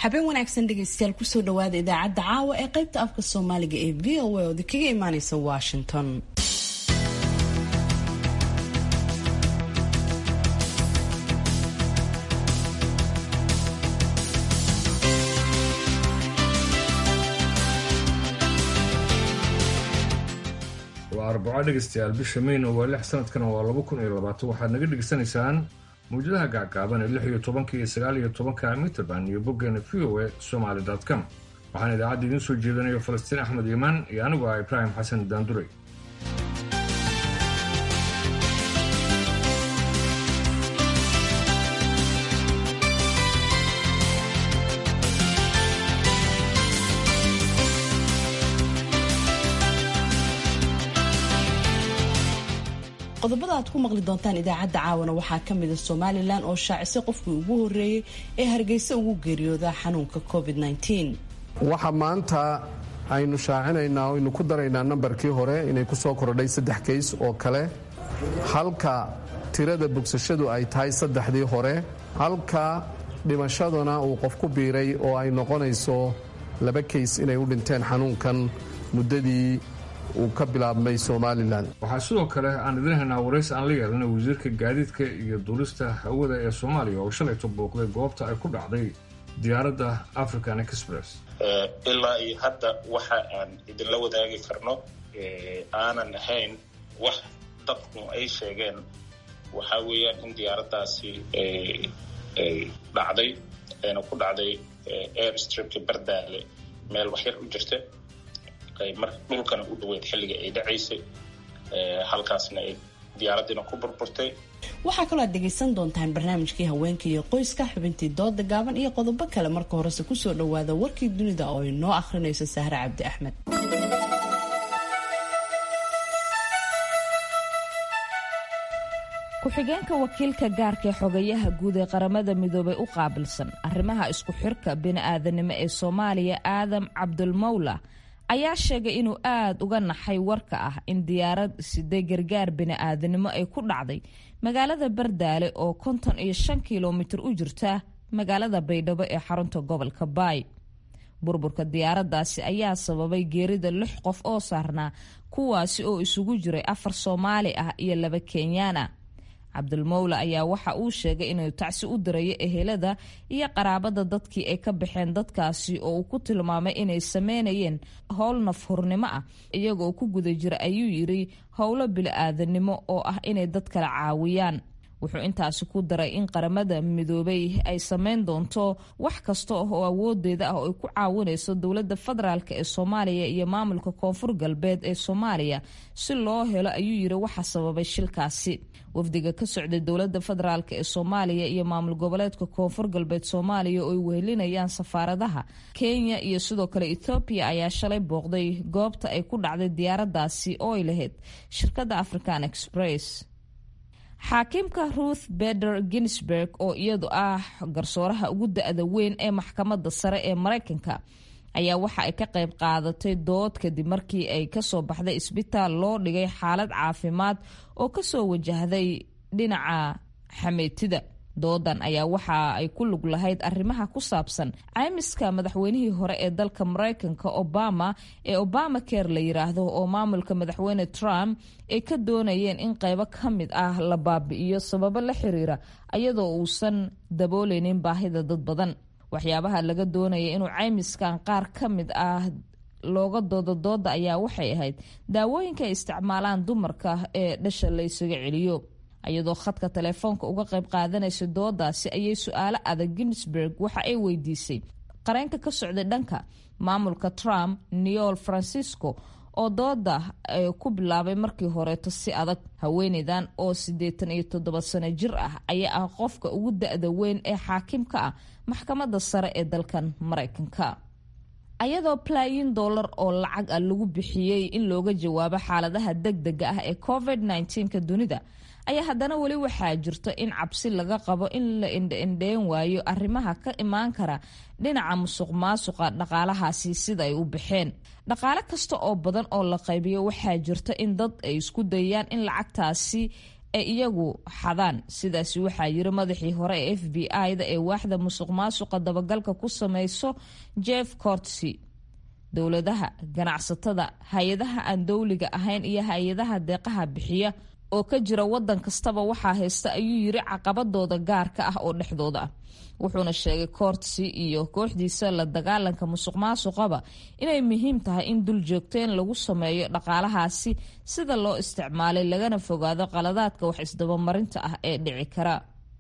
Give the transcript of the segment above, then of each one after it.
habeen wanaagsan dhegaystayaal kusoo dhawaada idaacadda caawa ee qaybta afka soomaaliga ee v o a oodi kaga imaaneysa washington waa arbaco dhegaystayaal bisha mayna waa lix sanadkana waa laba kun iyo labaatan waxaad naga dhegaysanaysaan mawjadaha gacgaaban ee lix iyo tobanka iyo sagaal iyo tobanka mitrband iyo boggeena v o a somaly com waxaana idaacadda idiin soo jeedanayo falastiin axmed iimaan iyo anigu ah ibraahim xasan daanduray qodobada aad ku maqli doontaan idaacadda caawana waxaa ka mida somalilan oo shaacisay qofkii ugu horeeyey ee hargeysa ugu geeriyooda xanuunka covid waxa maanta aynu shaacinaynaa o aynu ku daraynaa nambarkii hore inay ku soo kordhay saddex kays oo kale halka tirada bogsashadu ay tahay saddexdii hore halka dhimashaduna uu qof ku biiray oo ay noqonayso laba kays inay u dhinteen xanuunkan muddadii uu ka bilaabmay somalilan waxaa sidoo kale aan idiin haynaa waraysi aan la yeelanay wasiirka gaadiidka iyo duulista hawada ee soomaaliya oo shalayto booqday goobta ay ku dhacday diyaaradda african express ilaa iyo hadda waxa aan idinla wadaagi karno aanan ahayn wax dadku ay sheegeen waxaa weeyaan in diyaaraddaasi ay dhacday ayna ku dhacday airstripka bardaale meel waxyar u jirta mar dhulkana u dhaweyd xilliga ay dhacaysay halkaasna ay diyaaraddiina ku burburtay waxaa kaloo aad dhegaysan doontaan barnaamijkii haweenka iyo qoyska xubintii dooda gaaban iyo qodobo kale marka horese kusoo dhawaada warkii dunida oo inoo akhrinayso sahre cabdi axmed ku-xigeenka wakiilka gaarka ee xogayaha guud ee qaramada midoobay u qaabilsan arrimaha isku xirka bini-aadanimo ee soomaaliya aadam cabdulmawla ayaa sheegay inuu aada uga naxay warka ah in diyaarad siday gargaar bini-aadanimo ay ku dhacday magaalada bardaale oo konton iyo shan kilomitir u jirta magaalada baydhabo ee xarunta gobolka baay burburka diyaaraddaasi ayaa sababay geerida lix qof oo saarnaa kuwaasi oo isugu jiray afar soomaali ah iyo laba kenyaan ah cabdulmawla ayaa waxa uu sheegay inuu tacsi u dirayo ehelada iyo qaraabada dadkii ay ka baxeen dadkaasi oo uu ku tilmaamay inay sameynayeen howl nafhurnimo ah iyagoo ku guda jira ayuu yiri howlo bili-aadanimo oo ah inay dad kala caawiyaan wuxuu intaasi ku daray in qaramada midoobay ay sameyn doonto wax kasta oo awoodeeda ah oo ay ku caawinayso dowladda federaalk ee soomaaliya iyo maamulka koonfur galbeed ee soomaaliya si loo helo ayuu yiri waxa sababay shilkaasi wafdiga ka socday dowladda federaalk ee soomaaliya iyo maamul goboleedka koonfur galbeed soomaaliya oo ay wehelinayaan safaaradaha kenya iyo sidoo kale ethoobiya ayaa shalay booqday goobta ay ku dhacday diyaaraddaasi oo ay lahayd shirkadda african express xaakiimka ruth beder ginsburg oo iyadu ah garsooraha ugu da-da weyn ee maxkamadda sare ee mareykanka ayaa waxa ay ka qayb qaadatay dood kadib markii ay kasoo baxday isbitaal loo dhigay xaalad caafimaad oo kasoo wajahday dhinaca xameetida doodan ayaa waxa ay ku lug lahayd arrimaha ku saabsan caymiska madaxweynihii hore ee dalka mareykanka obama ee obama care la yiraahdo oo maamulka madaxweyne trump ay ka doonayeen in qaybo ka mid ah la baabi'iyo sababo la xiriira iyadoo uusan dabooleynin baahida dad badan waxyaabaha laga doonaya inuu caymiskan qaar ka mid ah looga doodo dooda ayaa waxay ahayd daawooyinka ay isticmaalaan dumarka ee dhasha la ysaga celiyo iyadoo khadka telefoonka uga qayb qaadanaysa doodaasi ayay su-aalo adag ginsburg waxa ay weydiisay qareenka ka socday dhanka maamulka trump neol francisco oo dooda ku bilaabay markii horeeto si adag haweeneydan oo siddeetan iyo toddoba sano jir ah ayaa ah qofka ugu da-da weyn ee xaakimka ah maxkamadda sare ee dalkan mareykanka ayadoo balaayin dollar oo lacag ah lagu bixiyey in looga jawaabo xaaladaha degdega ah ee covid nka dunida ayaa haddana weli waxaa jirto in cabsi laga qabo in la indhaindheyn waayo arrimaha ka imaan kara dhinaca musuq maasuqa dhaqaalahaasi sida ay u baxeen dhaqaale kasta oo badan oo la qaybiyo waxaa jirta in dad ay isku dayaan in lacagtaasi ee iyagu xadaan sidaasi waxaa yiri madaxii hore ee f b i-da ee waaxda musuq maasuqa dabagalka ku sameyso jeff cortsy dowladaha ganacsatada hay-adaha aan dowliga ahayn iyo hay-adaha deeqaha bixiya oo ka jira wadan kastaba waxaa haysta ayuu yiri caqabadooda gaarka ah oo dhexdooda ah wuxuuna sheegay koortsi iyo kooxdiisa la dagaalanka musuq maasuqaba inay muhiim tahay in dul joogteen lagu sameeyo dhaqaalahaasi sida loo isticmaalay lagana fogaado qaladaadka wax isdabamarinta ah ee dhici kara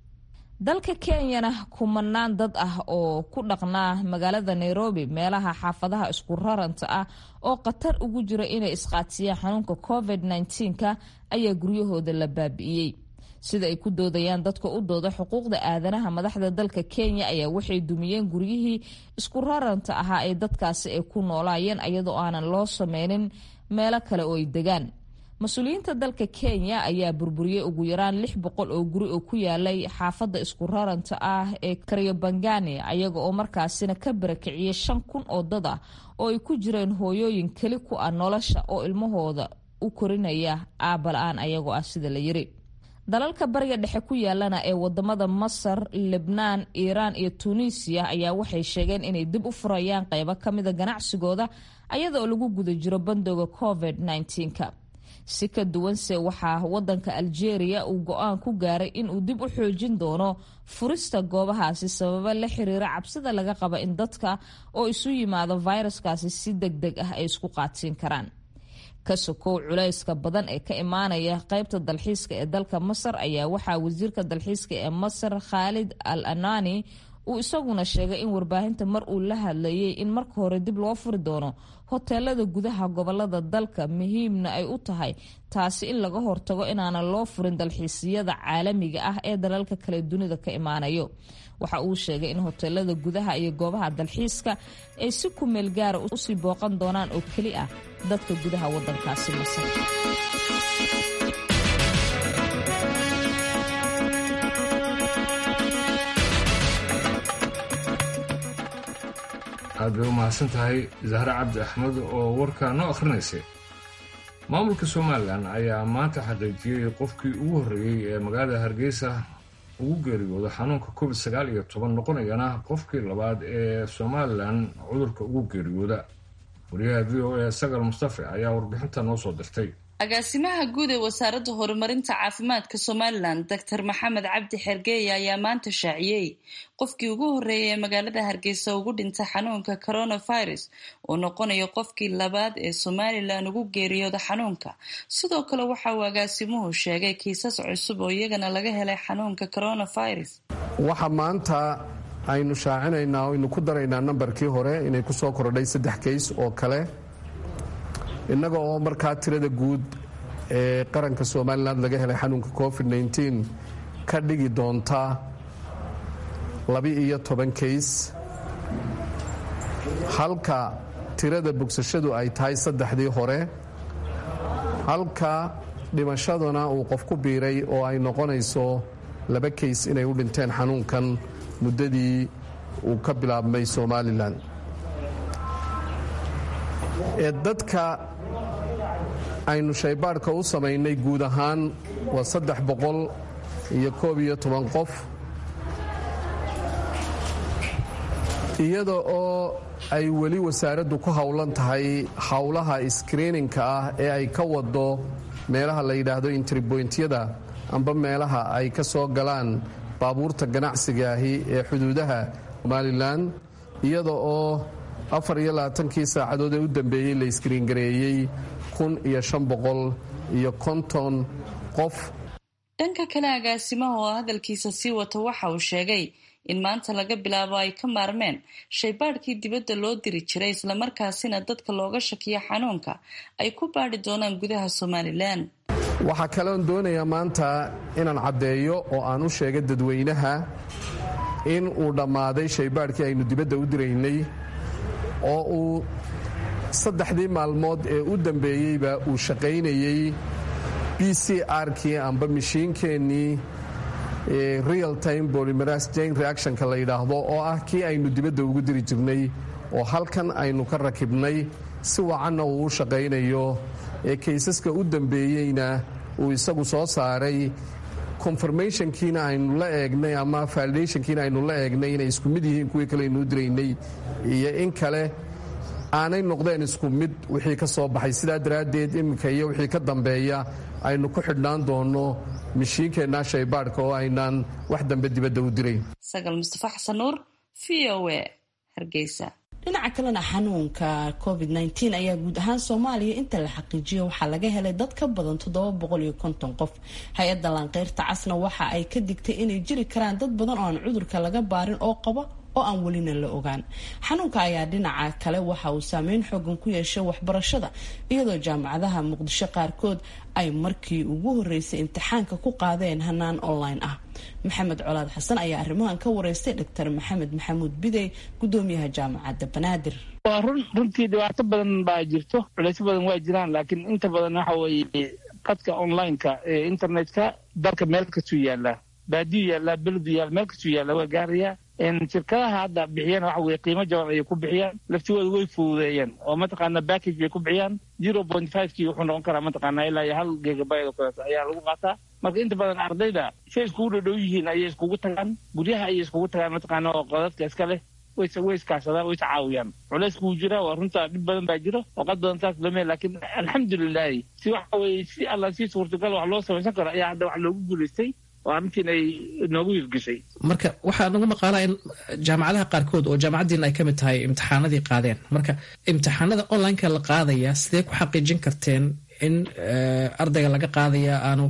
dalka kenyana kumanaan dad ah oo ku dhaqnaa magaalada nairobi meelaha xaafadaha isku raranta ah oo khatar ugu jira inay isqaadsiyaan xanuunka covid -19ka ayaa guryahooda la baabi'iyey sida ay ku doodayaan dadka u dooda xuquuqda aadanaha madaxda dalka kenya ayaa waxay dumiyeen guryihii isku raranta ahaa ee dadkaasi ay ku noolaayeen iyadoo aanan loo sameynin meelo kale oo ay degaan mas-uuliyiinta dalka kenya ayaa burburiyey ugu yaraan lix boqol oo guri oo ku yaalay xaafadda isku raranta ah ee karyobangani ayaga oo markaasina ka barakiciyey shan kun oo dad ah oo ay ku jireen hooyooyin keli ku ah nolosha oo ilmahooda u korinaya aabala-aan ayagoo ah sida la yiri dalalka bariga dhexe ku yaalana ee wadamada masar lebnaan iiraan iyo tuuniisiya ayaa waxay sheegeen inay dib u furayaan qeybo kamida ganacsigooda ayadaoo lagu guda jiro bandooga covid -19ka si ka duwanse waxaa wadanka algeria uu go-aan ku gaaray inuu dib u xoojin doono furista goobahaasi sababa la xiriira cabsida laga qaba in dadka oo isu yimaado fayraskaasi si deg deg ah ay isku qaadsiin karaan ka sokow culayska badan ee ka imaanaya qeybta dalxiiska ee dalka masar ayaa waxaa wasiirka dalxiiska ee masar khaalid al anani uu isaguna sheegay in warbaahinta mar uu la hadlayay in marka hore dib loo furi doono hoteelada gudaha gobolada dalka muhiimna ay u tahay taasi in laga hortago inaanan loo furin dalxiisyada caalamiga ah ee dalalka kale dunida ka imaanayo waxa uu sheegay in hoteelada gudaha iyo goobaha dalxiiska ay si kumeel gaara usii booqan doonaan oo keli ah dadka gudaha wadankaasi masar aad bay u mahadsan tahay zahre cabdi axmed oo warkaa noo akhrinaysay maamulka somalilan ayaa maanta xaqiijiyey qofkii ugu horreeyey ee magaalada hargeysa ugu geeriyooda xanuunka covid sagaal iyo toban noqonayana qofkii labaad ee somalilan cudurka ugu geeriyooda wariyaha v o a sagal mustafe ayaa warbixinta noo soo dirtay agaasimaha guud ee wasaaradda horumarinta caafimaadka somalilan doctor maxamed cabdi xergeeye ayaa maanta shaaciyey qofkii ugu horreeyay ee magaalada hargeysa ugu dhintay xanuunka coronavirus oo noqonayo qofkii labaad ee somalilan ugu geeriyooda xanuunka sidoo kale waxa uu agaasimuhu sheegay kiisas cusub oo iyagana laga helay xanuunka coronavirus waxa maanta aynu shaacinaynaa aynu ku daraynaa nambarkii hore inay ku soo kordhay saddex kays oo kale innaga oo markaa tirada guud ee qaranka somalilan laga helay xanuunka covid -19 ka dhigi doonta laba-iyo toban kays halka tirada bogsashadu ay tahay saddexdii hore halka dhimashaduna uu qof ku biiray oo ay noqonayso laba kays inay u dhinteen xanuunkan muddadii uu ka bilaabmay somalilan ee dadka aynu shaybaadhka u samaynay guud ahaan waa saddex boqol iyo koob iyo toban qof iyada oo ay weli wasaaraddu ku howlan tahay howlaha iskriininka ah ee ay ka wado meelaha la yidhaahdo intribointyada amba meelaha ay ka soo galaan baabuurta ganacsigaahi ee xuduudaha somalilan iyada oo afar iyo labaatankii saacadood ee u dambeeyey la iskriingareeyey kun iyo shan boqol iyo konton qof dhanka kale agaasimaha oo hadalkiisa sii wata waxa uu sheegay in maanta laga bilaabo ay ka maarmeen shaybaadhkii dibadda loo diri jiray islamarkaasina dadka looga shakiyo xanuunka ay ku baadhi doonaan gudaha somalilan waxaa kaleon doonayaa maanta inaan caddeeyo oo aan u sheegay dadweynaha in uu dhammaaday shaybaadhkii aynu dibadda u diraynay oo uu saddexdii maalmood ee u dambeeyeyba uu shaqaynayey b c r-kii amba mishiinkeennii real time bolimeras jane reactionka la yidhaahdo oo ah kii aynu dibadda ugu diri jirnay oo halkan aynu ka rakibnay si wacanna uu u shaqaynayo ee kaysaska u dambeeyeyna uu isagu soo saaray confirmationkiina aynu la eegnay ama validationkiina aynu la eegnay inay isku mid yihiin kuwii kale aynuu diraynay iyo in kale aanay noqdeen isku mid wixii ka soo baxay sidaa daraaddeed iminka iyo wixii ka dambeeya aynu ku xidhnaan doonno mishiinkeenna shaybaadhka oo aynaan wax dambe dibadda u dirayn sagal mustafa xasan nuur v o a hargeysa dhinaca kalena xanuunka covid -19 ayaa guud ahaan soomaaliya inta la xaqiijiyo waxaa laga helay dad ka badan qof hay-adda laanqeyrta casna waxa ay ka digtay inay jiri karaan dad badan oo aan cudurka laga baarin oo qaba oo aan welina la ogaan xanuunka ayaa dhinaca kale waxa uu saameyn xoogan ku yeeshay waxbarashada iyadoo jaamacadaha muqdisho qaarkood ay markii ugu horeysay imtixaanka ku qaadeen hanaan online ah maxamed colaad xasan ayaa arrimahan ka wareystay dr maxamed maxamuud bidey gudoomiyaha jaamacadda banaadir waa run runtii dhibaato badan baa jirto culeysyo badan waa jiraan laakiin inta badan waxa weeye qadka online-ka ee internet-ka dalka meel kastuu yaallaa baadiyu yaallaa beledu yaalla meel kastuu yaalla waa gaarayaa shirkadaha hadda bixiyana waxa weye qiimo jaban ayay ku bixiyaan laftigooda way fududeeyeen oo mataqaana backage bay ku bixiyaan zero point five kii wuxuu noqon karaa mataqaana ilaa iyo hal gigabyte oo kaleeto ayaa lagu qaataa marka inta badan ardayda say iskugu dhadhow yihiin ayay iskugu tagaan guryaha ayay iskugu tagaan mataqaana oo qodadka iska leh way way iskaashadaan way iscaawiyaan culaysku wuu jiraa waa runta dhib badan baa jiro oo qad badan saas lame laakiin alxamdulilahi si waxa weye si alla si suurtagal wax loo samaysan karo ayaa hadda wax loogu guulaystay oo arrintiin ay noogu hirgeshay marka waxaa nagu maqaalaa in jaamacadaha qaarkood oo jaamacaddiina ay ka mid tahay imtixaanadii qaadeen marka imtixaanada online-ka la qaadaya sidee ku xaqiijin karteen in ardayga laga qaadaya aanu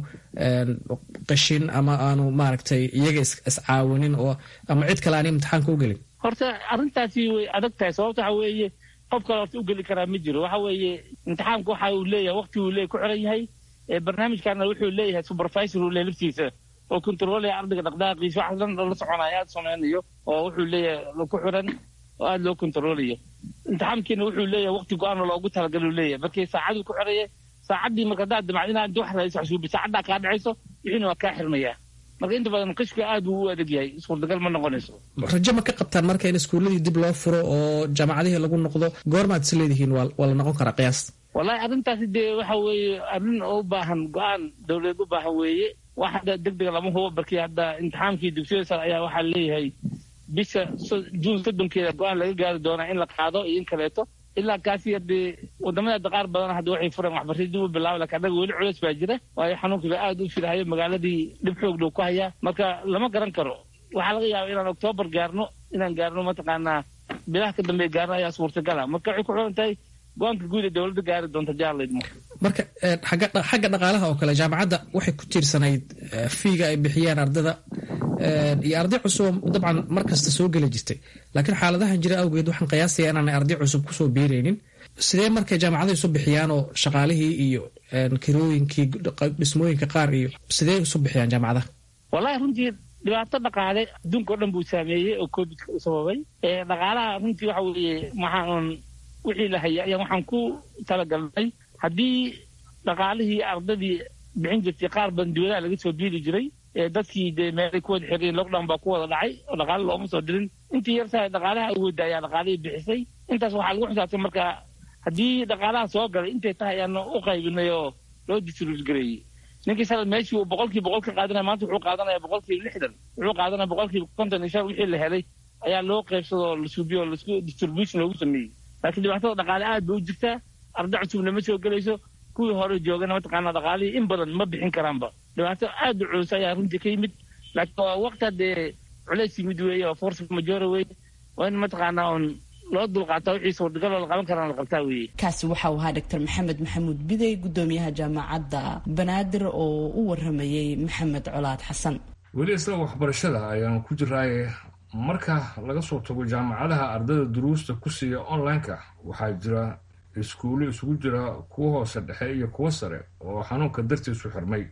qashin ama aanu maaragtay iyaga iscaawinin oo ama cid kale aan imtixaanka u gelin horta arrintaasi way adag tahay sababta waxa weeye qof kale horta u geli karaa ma jiro waxa weeye imtixaanku waxa uu leeyahay waqti uu leey ku xiran yahay barnaamijkaana wuxuu leeyahay supervisor uu leeyahay laftiisa oo controlaya ardayga dhaqdhaqaaqiisa wax dhan la soconaya aada samaynayo oo wuxuu leeyahay ku xiran oo aada loo controlayo imtixaankiina wuxuu leeyahay waqti go-aan loogu talagal uu leeyahay markii saacaduu ku xiraya saacaddii marka haddaad damacd inaad inta wax raadis xasuubi saacaddaa kaa dhacayso wixiina waa kaa xirmayaa marka inta badan qishka aad buu u adag yahay suurtagal ma noqonayso rajo ma ka qabtaan marka in iskuuladii dib loo furo oo jaamacadihii lagu noqdo goormaad is leedihiin waa la noqon karaa qiyaas wallahi arrintaasi dee waxa weeye arrin oo u baahan go-aan dawladeed u baahan weeye wax hadda deg dega lama hubo barkii hadda imtixaankii dugsiyada sare ayaa waxaa leeyahay bisha juun soddonkeeda go-aan laga gaari doonaa in la qaado iyo in kaleeto ilaa kaasi hadee wadamada qaar badan hadda waxay fureen waxbarashada dib u bilaaba lakin annaga weli culeys baa jira waayo xanuunkiiba aada u filahayo magaaladii dhib xoog dhow ku hayaa marka lama garan karo waxaa laga yaaba inaan oktoobar gaarno inaan gaarno mataqaanaa bilaha ka dambeya gaarno ayaa suurtagala marka waxay ku xiran tahay go-aanka guud ee dowladda gaari doonta jaarlaydmo marka xagga dhaqaalaha oo kale jaamacadda waxay ku tiirsanayd fiiga ay bixiyaan ardada iyo arday cusub dabcan mar kasta soo geli jirtay laakiin xaaladahan jira awgeed waxaan qiyaasaya inaanay arday cusub kusoo biiraynin sidee markay jaamacadaha isu bixiyaan oo shaqaalihii iyo kirooyinkii dhismooyinka qaar iyo sidee isu bixiyaan jaamacadaha wallahi runtii dhibaato dhaqaale adduunka o dhan buu saameeyey oo covidka u sababay dhaqaalaha runtii waxa weeye waxaan wixii la hayay ayaan waxaan ku talagalnay haddii dhaqaalihii ardadii bixin jirtay qaar badan dibadaha laga soo biili jiray dadkii dee meelay ku wada xiriyen lockdown baa ku wada dhacay oo dhaqaale looma soo dirin intii yartahay dhaqaalaha awoodda ayaa dhaqaalihii bixisay intaas waxaa lagu xisaabtay marka haddii dhaqaalaha soo galay intay tahay ayaan u qaybinay oo loo distribuut gareeyey ninkii sala meeshii uu boqolkiiba boqol ka qaadanaya maanta wuxuu qaadanaya boqolkiiba lixdan wuxuu qaadanaya boqolkiiba konton iyo shan wixii la helay ayaa loo qaybsado oo la suubiyo oo lasku distribution loogu sameeyey laakiin dhibaatada dhaqaale aad bay u jirtaa arda cusubna ma soo gelayso kuwii hore joogana mataqaana dhaqaalihii in badan ma bixin karaanba dhibaato aad u culus ayaa runtii ka yimid laakiin waa waqti haddee culays yimid weeye oo force majora weeye waa in mataqaanaa un loo dulqaataa wixii suurtagal oo la qaban karaan la qabtaa weeye kaasi waxa uu ahaa doctor maxamed maxamuud bidey gudoomiyaha jaamacadda banaadir oo u waramayey maxamed colaad xasan weli isla waxbarashada ayaanu ku jiraaye marka laga soo tago jaamacadaha ardayda duruusta ku siiya online-ka waxaa jira iskuulo isugu jira kuwa hoose dhexe iyo kuwo sare oo xanuunka dartiisu xirmay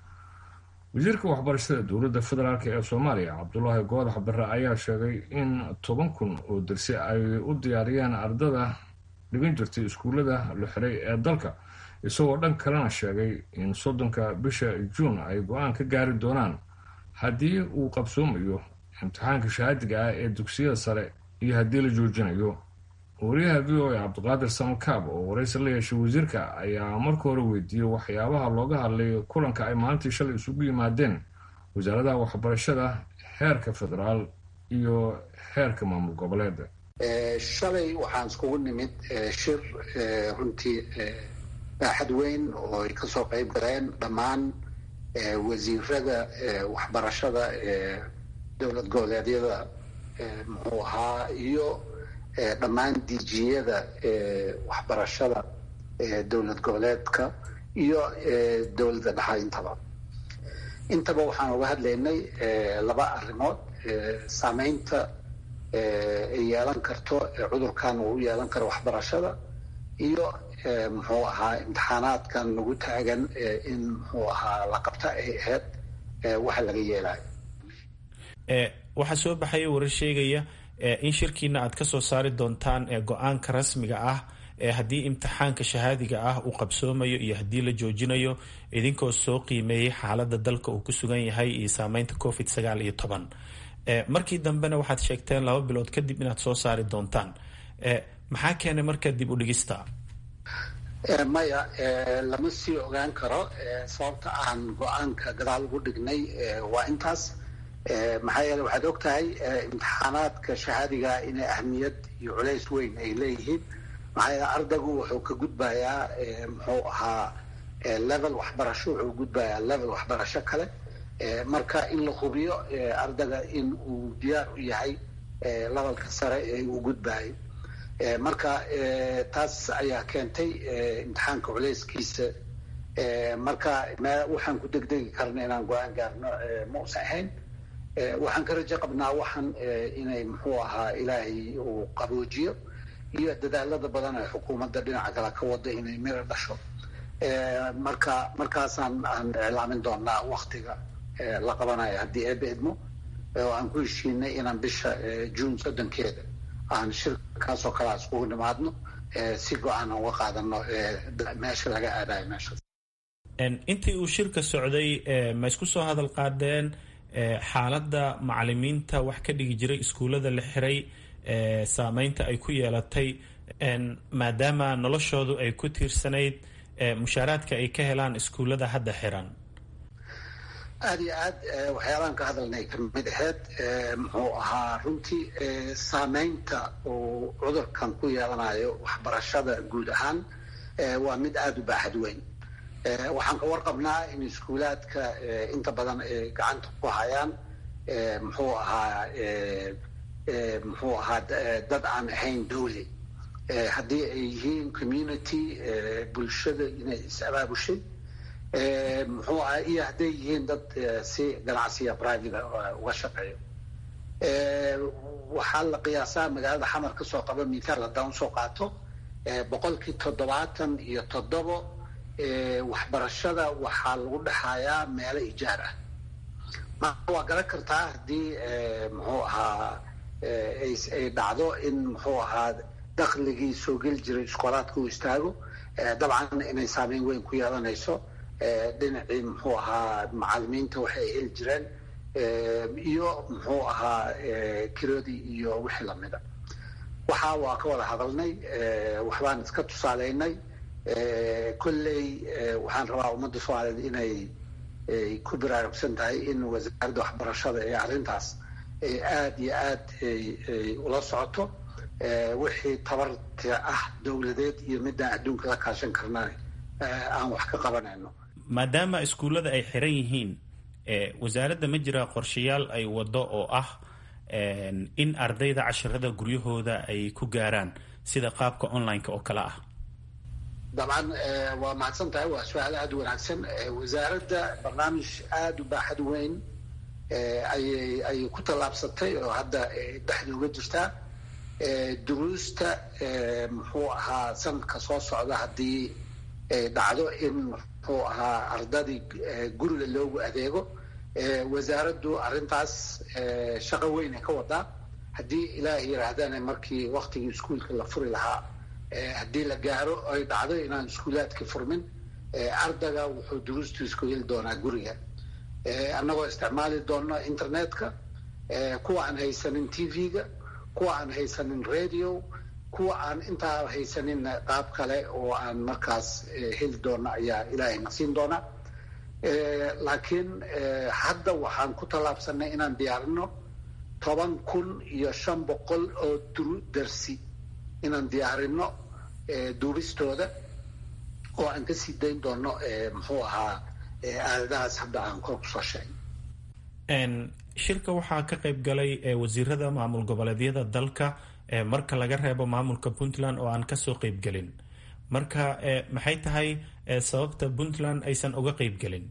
wasiirka waxbarashada dowladda federaalk ee soomaaliya cabdulaahi goodax bare ayaa sheegay in toban kun oo darsi ay u diyaariyeen ardada dhigan jirtay iskuullada la xiray ee dalka isagoo dhan kalena sheegay in soddonka bisha juun ay go-aan ka gaari doonaan haddii uu qabsoomayo imtixaanka shahaadiga ah ee dugsiyada sare iyo haddii la joojinayo wariyaha v o a cabdiqaadir samakaab oo waraysi la yeeshay wasiirka ayaa marka hore weydiiyey waxyaabaha looga hadlay kulanka ay maalintii shalay isugu yimaadeen wasaaradaha waxbarashada heerka federaal iyo heerka maamul goboleed shalay waxaan iskugu nimid shir runtii baaxad weyn oo ay kasoo qayb galeen dhammaan wasiirada waxbarashada dowlad goboleedyada muxuu ahaa iyo dhammaan dijiyada waxbarashada dowlad goboleedka iyo dowladda dhexa intaba intaba waxaan uga hadlaynay laba arrimood saameynta ay yeelan karto cudurkan uu u yeelan karo waxbarashada iyo muxuu ahaa imtixaanaadkan nagu taagan in muxuu ahaa la qabta ay ahayd waxa laga yeelayo waxaa soo baxaya warar sheegaya in shirkiina aad ka soo saari doontaan go-aanka rasmiga ah haddii imtixaanka shahaadiga ah uu qabsoomayo iyo haddii la joojinayo idinkoo soo qiimeeyey xaalada dalka uu ku sugan yahay iyo saameynta covid sagaal iyo toban markii dambena waxaad sheegteen laba bilood kadib inaad soo saari doontaan maxaa keenay markaa dib u dhigista maya lama sii ogaan karo sababta aan go-aanka gadaal ugu dhignay waa intaas maxaa yeele waxaad og tahay imtixaanaadka shahaadiga inay ahmiyad iyo culays weyn ay leeyihiin maxaa yeele ardaygu wuxuu ka gudbayaa muxuu ahaa level waxbarasho wuxuu gudbayaa level waxbarasho kale marka in la hubiyo ardayga in uu diyaar u yahay levelka sare ee uu gudbayo marka taas ayaa keentay imtixaanka culayskiisa marka waxaan ku degdegi karna inaan go-aan gaarno ma usan ahayn waxaan ka rajo qabnaa waxaan inay muxuu ahaa ilaahay uu qaboojiyo iyo dadaalada badan ee xukuumadda dhinaca kale ka wada inay miro dhasho marka markaasaan aan iclaamin doonaa waktiga la qabanayo haddii eeba idmo oo aan ku heshiinay inaan bisha juun soddonkeeda aan shirkaasoo kale aan iskugu nimaadno si go-aan aan uga qaadano meesha laga aadayo meeshaas intii uu shirka socday ma isku soo hadal qaadeen xaaladda macalimiinta wax ka dhigi jiray iskuullada la xiray saameynta ay ku yeelatay maadaama noloshoodu ay ku tiirsanayd mushaaraadka ay ka helaan iskuullada hadda xiran aada iyo aad waxyaabahan ka hadalnay kamid aheyd muxuu ahaa runtii saameynta uu cudurkan ku yeelanayo waxbarashada guud ahaan waa mid aada u baaxad weyn waxaan ka warqabnaa in iskuulaadka inta badan ay gacanta ku hayaan muxuu ahaa muxuu ahaa dad aan ahayn dowli haddii ay yihiin community bulshada inay is abaabushay muxuu aha iyo hadday yihiin dad si ganacsiya private uga shaqeeyo waxaa la qiyaasaa magaalada xamar kasoo qaba mithaal haddaan usoo qaato boqolkii toddobaatan iyo toddobo waxbarashada waxaa lagu dhexayaa meelo ijaar ah marka waa garan kartaa haddii muxuu ahaa ay dhacdo in muxuu ahaa dakligii soo geli jiray iskoolaadka uu istaago dabcan inay saameyn weyn ku yeelanayso dhinacii muxuu ahaa macalimiinta waxay ay heli jireen iyo muxuu ahaa kiradii iyo wixii lamida waxaa waa ka wada hadalnay waxbaan iska tusaaleynay kolley waxaan rabaa ummadda soomaaliyeed inay ku baraarugsan tahay in wasaaradda waxbarashada ee arrintaas aada iyo aad ay ula socoto wixii tabarta ah dowladeed iyo midaan adduunka la kaashan karna aan wax ka qabanayno maadaama iskuullada ay xiran yihiin wasaaradda ma jira qorshayaal ay wado oo ah in ardayda casharada guryahooda ay ku gaaraan sida qaabka online-ka oo kale ah dabcan waa mahadsan tahay waa su-aal aada u wanaagsan wasaaradda barnaamij aada u baaxad weyn ayay ayay ku tallaabsatay oo hadda dhexda uga jirtaa duruusta muxuu ahaa sanadka soo socda haddii dhacdo in muxuu ahaa ardadii guriga loogu adeego wasaaraddu arrintaas shaqo weynay ka wadaa haddii ilaah yiraahdana markii waktigii iskuolka la furi lahaa haddii la gaaro ay dhacdo inaan iskuulaadka furmin ardayga wuxuu duruustiis ku heli doonaa guriga annagoo isticmaali doona internetka kuwa aan haysanin t v-ga kuwa aan haysanin radio kuwa aan intaa haysaninna qaab kale oo aan markaas heli doona ayaa ilaahayna siin doona laakiin hadda waxaan ku tallaabsanay inaan diyaarino toban kun iyo shan boqol oo darsi inaan diyaarino duubistooda oo aan ka sii dayn doono muxuu ahaa aaladahaas hadda aan kor kusoo sheegay shirka waxaa ka qayb galay wasiirada maamul goboleedyada dalka marka laga reebo maamulka puntland oo aan kasoo qeybgelin marka maxay tahay sababta puntland aysan uga qeybgelin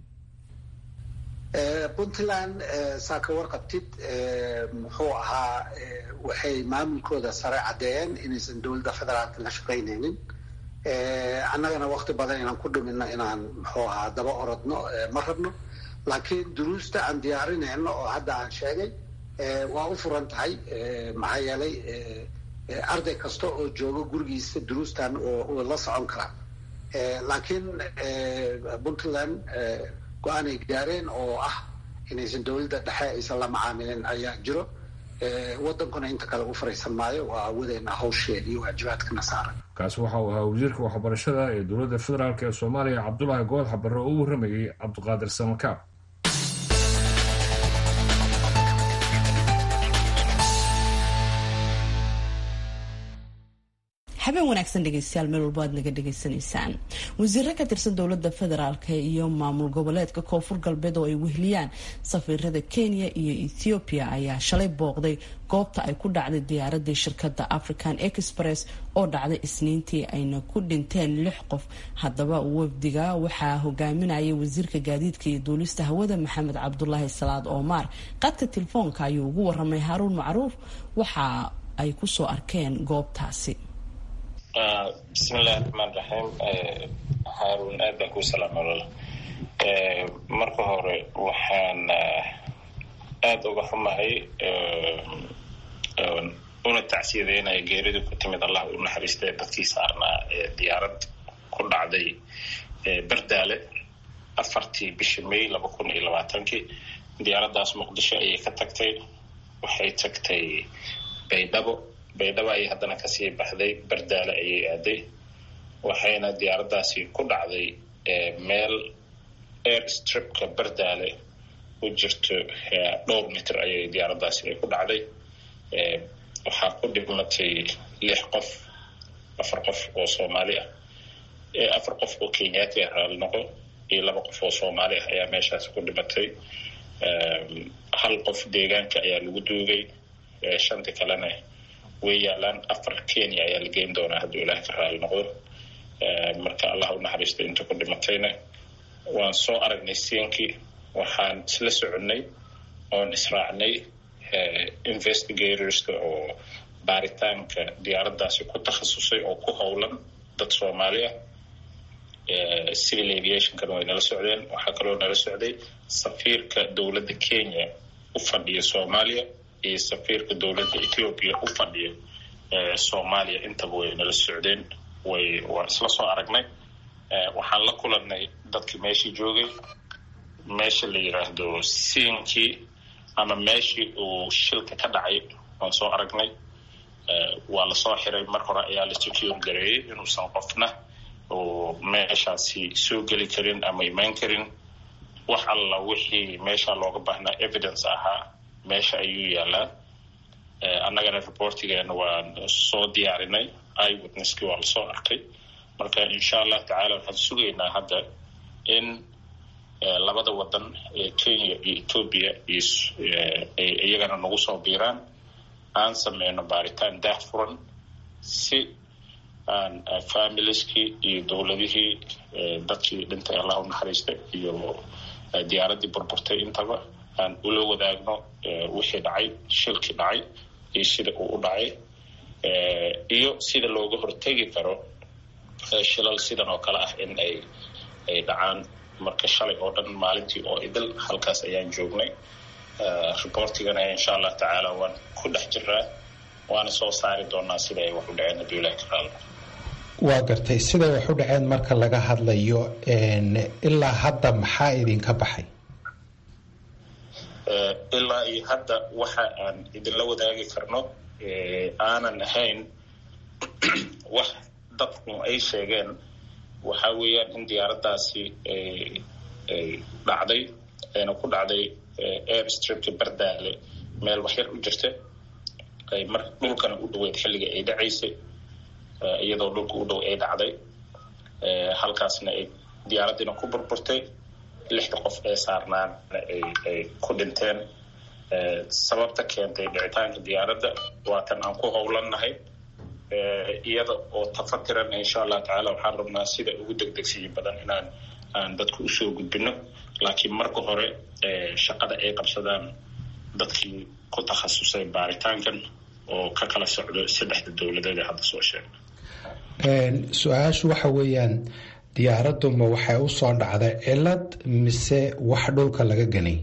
puntland saa ka warqabtid muxuu ahaa waxay maamulkooda sare caddeeyeen inaysan dowladda federaalka la shaqaynaynin annagana wakti badan inaan ku dhumino inaan muxuu ahaa daba orodno ma rabno laakiin duruusta aan diyaarinayno oo hadda aan sheegay waa u furan tahay maxaa yeelay arday kasta oo jooga gurigiisa duruustan oo la socon karaa laakiin puntland go-aanay gaareen oo ah inaysan dowladda dhexe aysan la macaamilin ayaa jiro wadankuna inta kale u fariisan maayo waa awadeena hawsheeda iyo waajibaadkana saaran kaasi waxa uu ahaa wasiirka waxbarashada ee dowladda federaalk ee soomaaliya cabdulaahi goodax barre oo u warramayey cabdiqaadir samakaab habeen wanaagsan dhegeystayaal meel walba aad naga dhegaysanaysaan wasiiro ka tirsan dowladda federaalk iyo maamul goboleedka koonfur galbeed oo ay wehliyaan safiirada kenya iyo ethoobiya ayaa shalay booqday goobta ay ku dhacday diyaaradii shirkadda african express oo dhacday isniintii ayna ku dhinteen lix qof haddaba wafdiga waxaa hogaaminaya wasiirka gaadiidka iyo duulista hawada maxamed cabdulaahi salaad oomar qadka telefoonka ayuu ugu waramay haaruun macruuf waxa ay kusoo arkeen goobtaasi bismillahi raxmaan raxiim haaruun aad baan kuu salaama walaal marka hore waxaan aada uga xumahay una tacsiyadeynaya geerida ku timid allah u naxariistay dadkii saarnaa ee diyaarad ku dhacday bardaale afartii bishii may laba kun iyo labaatankii diyaaraddaas muqdisho ayay ka tagtay waxay tagtay baydhabo baydhabo ayay haddana kasii baxday bardaale ayay aaday waxayna diyaaraddaasi ku dhacday meel air stripka bardaale u jirto dhowr mitir ayay diyaaraddaasi ay ku dhacday waxaa ku dhibmatay lix qof afar qof oo soomaali ah afar qof oo kenyaati ah raali noqo iyo laba qof oo soomaali ah ayaa meeshaasi ku dhimatay hal qof deegaanka ayaa lagu duugay shanti kalena way yaalaan afar kenya ayaa la geyn doonaa hadduu ilaah ka raali noqdo marka allah u naxariisto inta ku dhimatayna waan soo aragnay siinkii waxaan isla soconnay oon israacnay investigatorska oo baaritaanka diyaaraddaasi ku takhasusay oo ku howlan dad soomaali ah civil aviationkana way nala socdeen waxaa kaloo nala socday safiirka dowladda kenya u fadhiya soomaaliya iyo safiirka dowladda ethoopia u fadhiya soomaaliya intaba way nala socdeen way waan isla soo aragnay waxaan la kulanay dadkii meeshii joogay meesha la yiraahdo siinkii ama meeshii uu shilka ka dhacay waan soo aragnay waa lasoo xiray mar hore ayaa la secure gareeyey inuusan qofna oo meeshaasi soo geli karin ama imaan karin wax alla wixii meesha looga baahnaa evidence ahaa meesha ayuu yaalaa annagana reportigeena waan soo diyaarinay iwitnesskii waa lasoo arkay marka insha allah tacaala waxaan sugaynaa hadda in labada wadan ee kenya iyo ethoobia iyagana nagu soo biiraan aan sameyno baaritaan daah furan si aan familiskii iyo dowladihii dadkii dhintay allah u naxariistay iyo diyaaraddii burburtay intaba aan ula wadaagno wixii dhacay shilkii dhacay iyo sida uu u dhacay iyo sida looga hortegi karo shilal sidan oo kale ah in ay ay dhacaan marka shalay oo dhan maalintii oo idil halkaas ayaan joognay reportigana insha allah tacaala waan ku dhex jiraa waana soo saari doonaa sida ay wax u dhaceen hadduu ilahi ka raali waa gartay siday wax u dhaceen marka laga hadlayo ilaa hadda maxaa idinka baxay ilaa iyo hadda waxa aan idinla wadaagi karno aanan ahayn wax dadku ay sheegeen waxa weeyaan in diyaaraddaasi ay dhacday ayna ku dhacday air stripka bardaale meel waxyar u jirta ay mar dhulkana u dhaweyd xilliga ay dhacaysay iyadoo dhulka u dhow ay dhacday halkaasna ay diyaaraddiina ku burburtay lixda qof ee saarnaana ay ku dhinteen sababta keentay dhicitaanka diyaaradda waatan aan ku howlannahay iyada oo tafatiran insha allah tacaala waxaan rabnaa sida ugu degdegsiyo badan inaan aan dadku usoo gudbino laakiin marka hore shaqada ay qabsadaan dadkii ku takhasusay baaritaankan oo ka kala socdo saddexda dowladeed ee hadda soo sheegna su-aashu waxa weeyaan diyaaraduma waxay usoo dhacday cilad mise wax dhulka laga ganay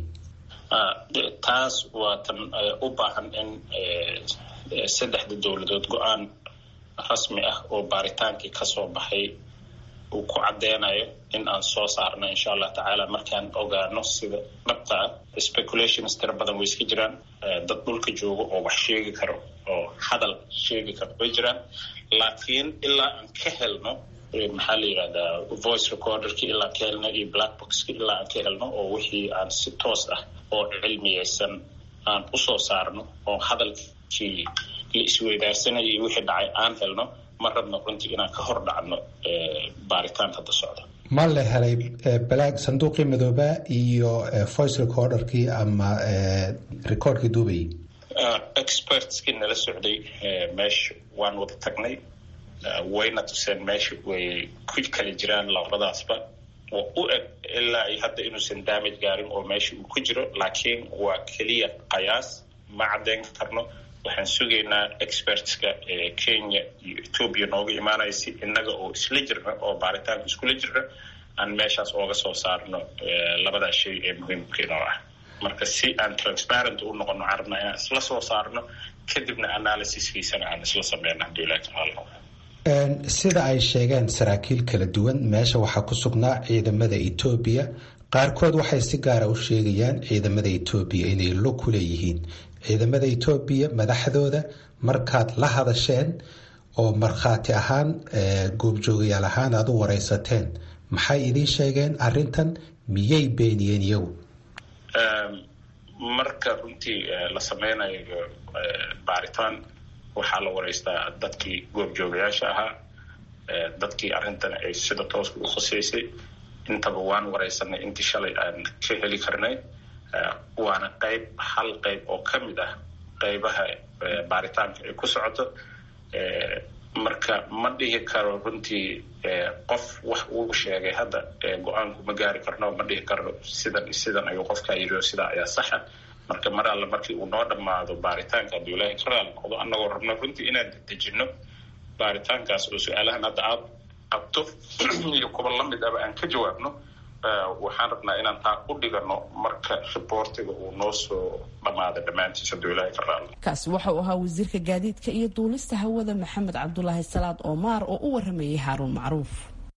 taas waa tan u baahan in saddexda dowladood go-aan rasmi ah oo baaritaankii kasoo baxay uu ku cadeynayo in aan soo saarno insha allah tacaala markaan ogaano sida dhabta ah speculations tira badan way iska jiraan dad dhulka jooga oo wax sheegi karo oo hadal sheegi karo way jiraan laakiin ilaa aan ka helno maxaa la yidhahdaa voice recorderki ilaa ka helno iyo black boxki ilaa aan ka helno oo wixii aan si toos ah oo cilmiyeysan aan usoo saarno oo hadalkii la isweydaarsanaya iyo wixii dhacay aan helno ma rabno runtii inaan ka hor dhacno baaritaan hadda socda ma la helay balaag sanduuqii madooba iyo voice recorderkii ama recordkii duubayay expertskii nala socday meesha waan wada tagnay wayna tuseen meesha way ku kala jiraan labadaasba oo u eg ilaa ay hadda inuusan damage gaarin oo meesha uu ku jiro laakiin waa keliya qayaas ma caddeyn karno waxaan sugaynaa expertska kenya iyo ethoobia nooga imaanaya si innaga oo isla jirna oo baaritaanka iskula jirna aan meeshaas ooga soo saarno labadaas shay ee muhiimka inoo ah marka si aan transparent u noqono waxaan rabnaa inaan isla soo saarno kadibna analysiskiisana aan isla sameyno hadduu ilahi tacaala sida ay sheegeen saraakiil kala duwan meesha waxaa ku sugnaa ciidamada etoobiya qaarkood waxay si gaara u sheegayaan ciidamada etoobiya inay lug ku leeyihiin ciidamada etoobiya madaxdooda markaad la hadasheen oo markhaati ahaan goobjoogayaal ahaan aada u wareysateen maxay idiin sheegeen arrintan miyay beeniyeen iyagu marka runtii la sameynayo baaritaan waxaa la wareystaa dadkii goobjoogayaasha ahaa dadkii arrintan ay sida tooska u khuseysay intaba waan wareysanay intii shalay aan ka heli karnay waana qayb hal qayb oo ka mid ah qaybaha baaritaanka ay ku socoto marka ma dhihi karo runtii qof wax uu sheegay hadda go-aanku ma gaari karno ma dhihi karno sidan sidan ayuu qofkaa yiri oo sidaa ayaa saxa marka mar alle markii uu noo dhammaado baaritaanka hadduu ilaahay ka raali noqdo annagoo rabno runtii inaan dedejino baaritaankaas oo su-aalahan hadda aad qabto iyo kuwa lamid aba aan ka jawaabno waxaan rabnaa inaan taa u dhigano marka riboortiga uu noo soo dhammaada dhammaantiis hadduu ilaahay ka raali kaasi waxa uu ahaa wasiirka gaadiidka iyo duulista hawada maxamed cabdulaahi salaad oomaar oo u waramayay haaruun macruuf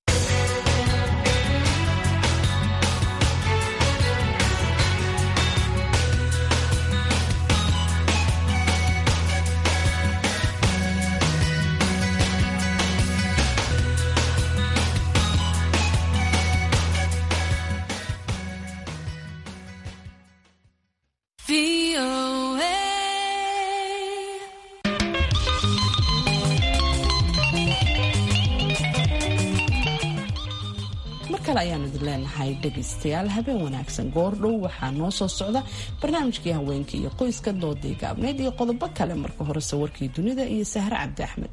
ayaan idin leenahay dhegaystayaal habeen wanaagsan goordhow waxaa noo soo socda barnaamijkii haweenka iyo qoyska doodii gaabneyd iyo qodobo kale marka horese warkii dunida iyo sahre cabdi axmed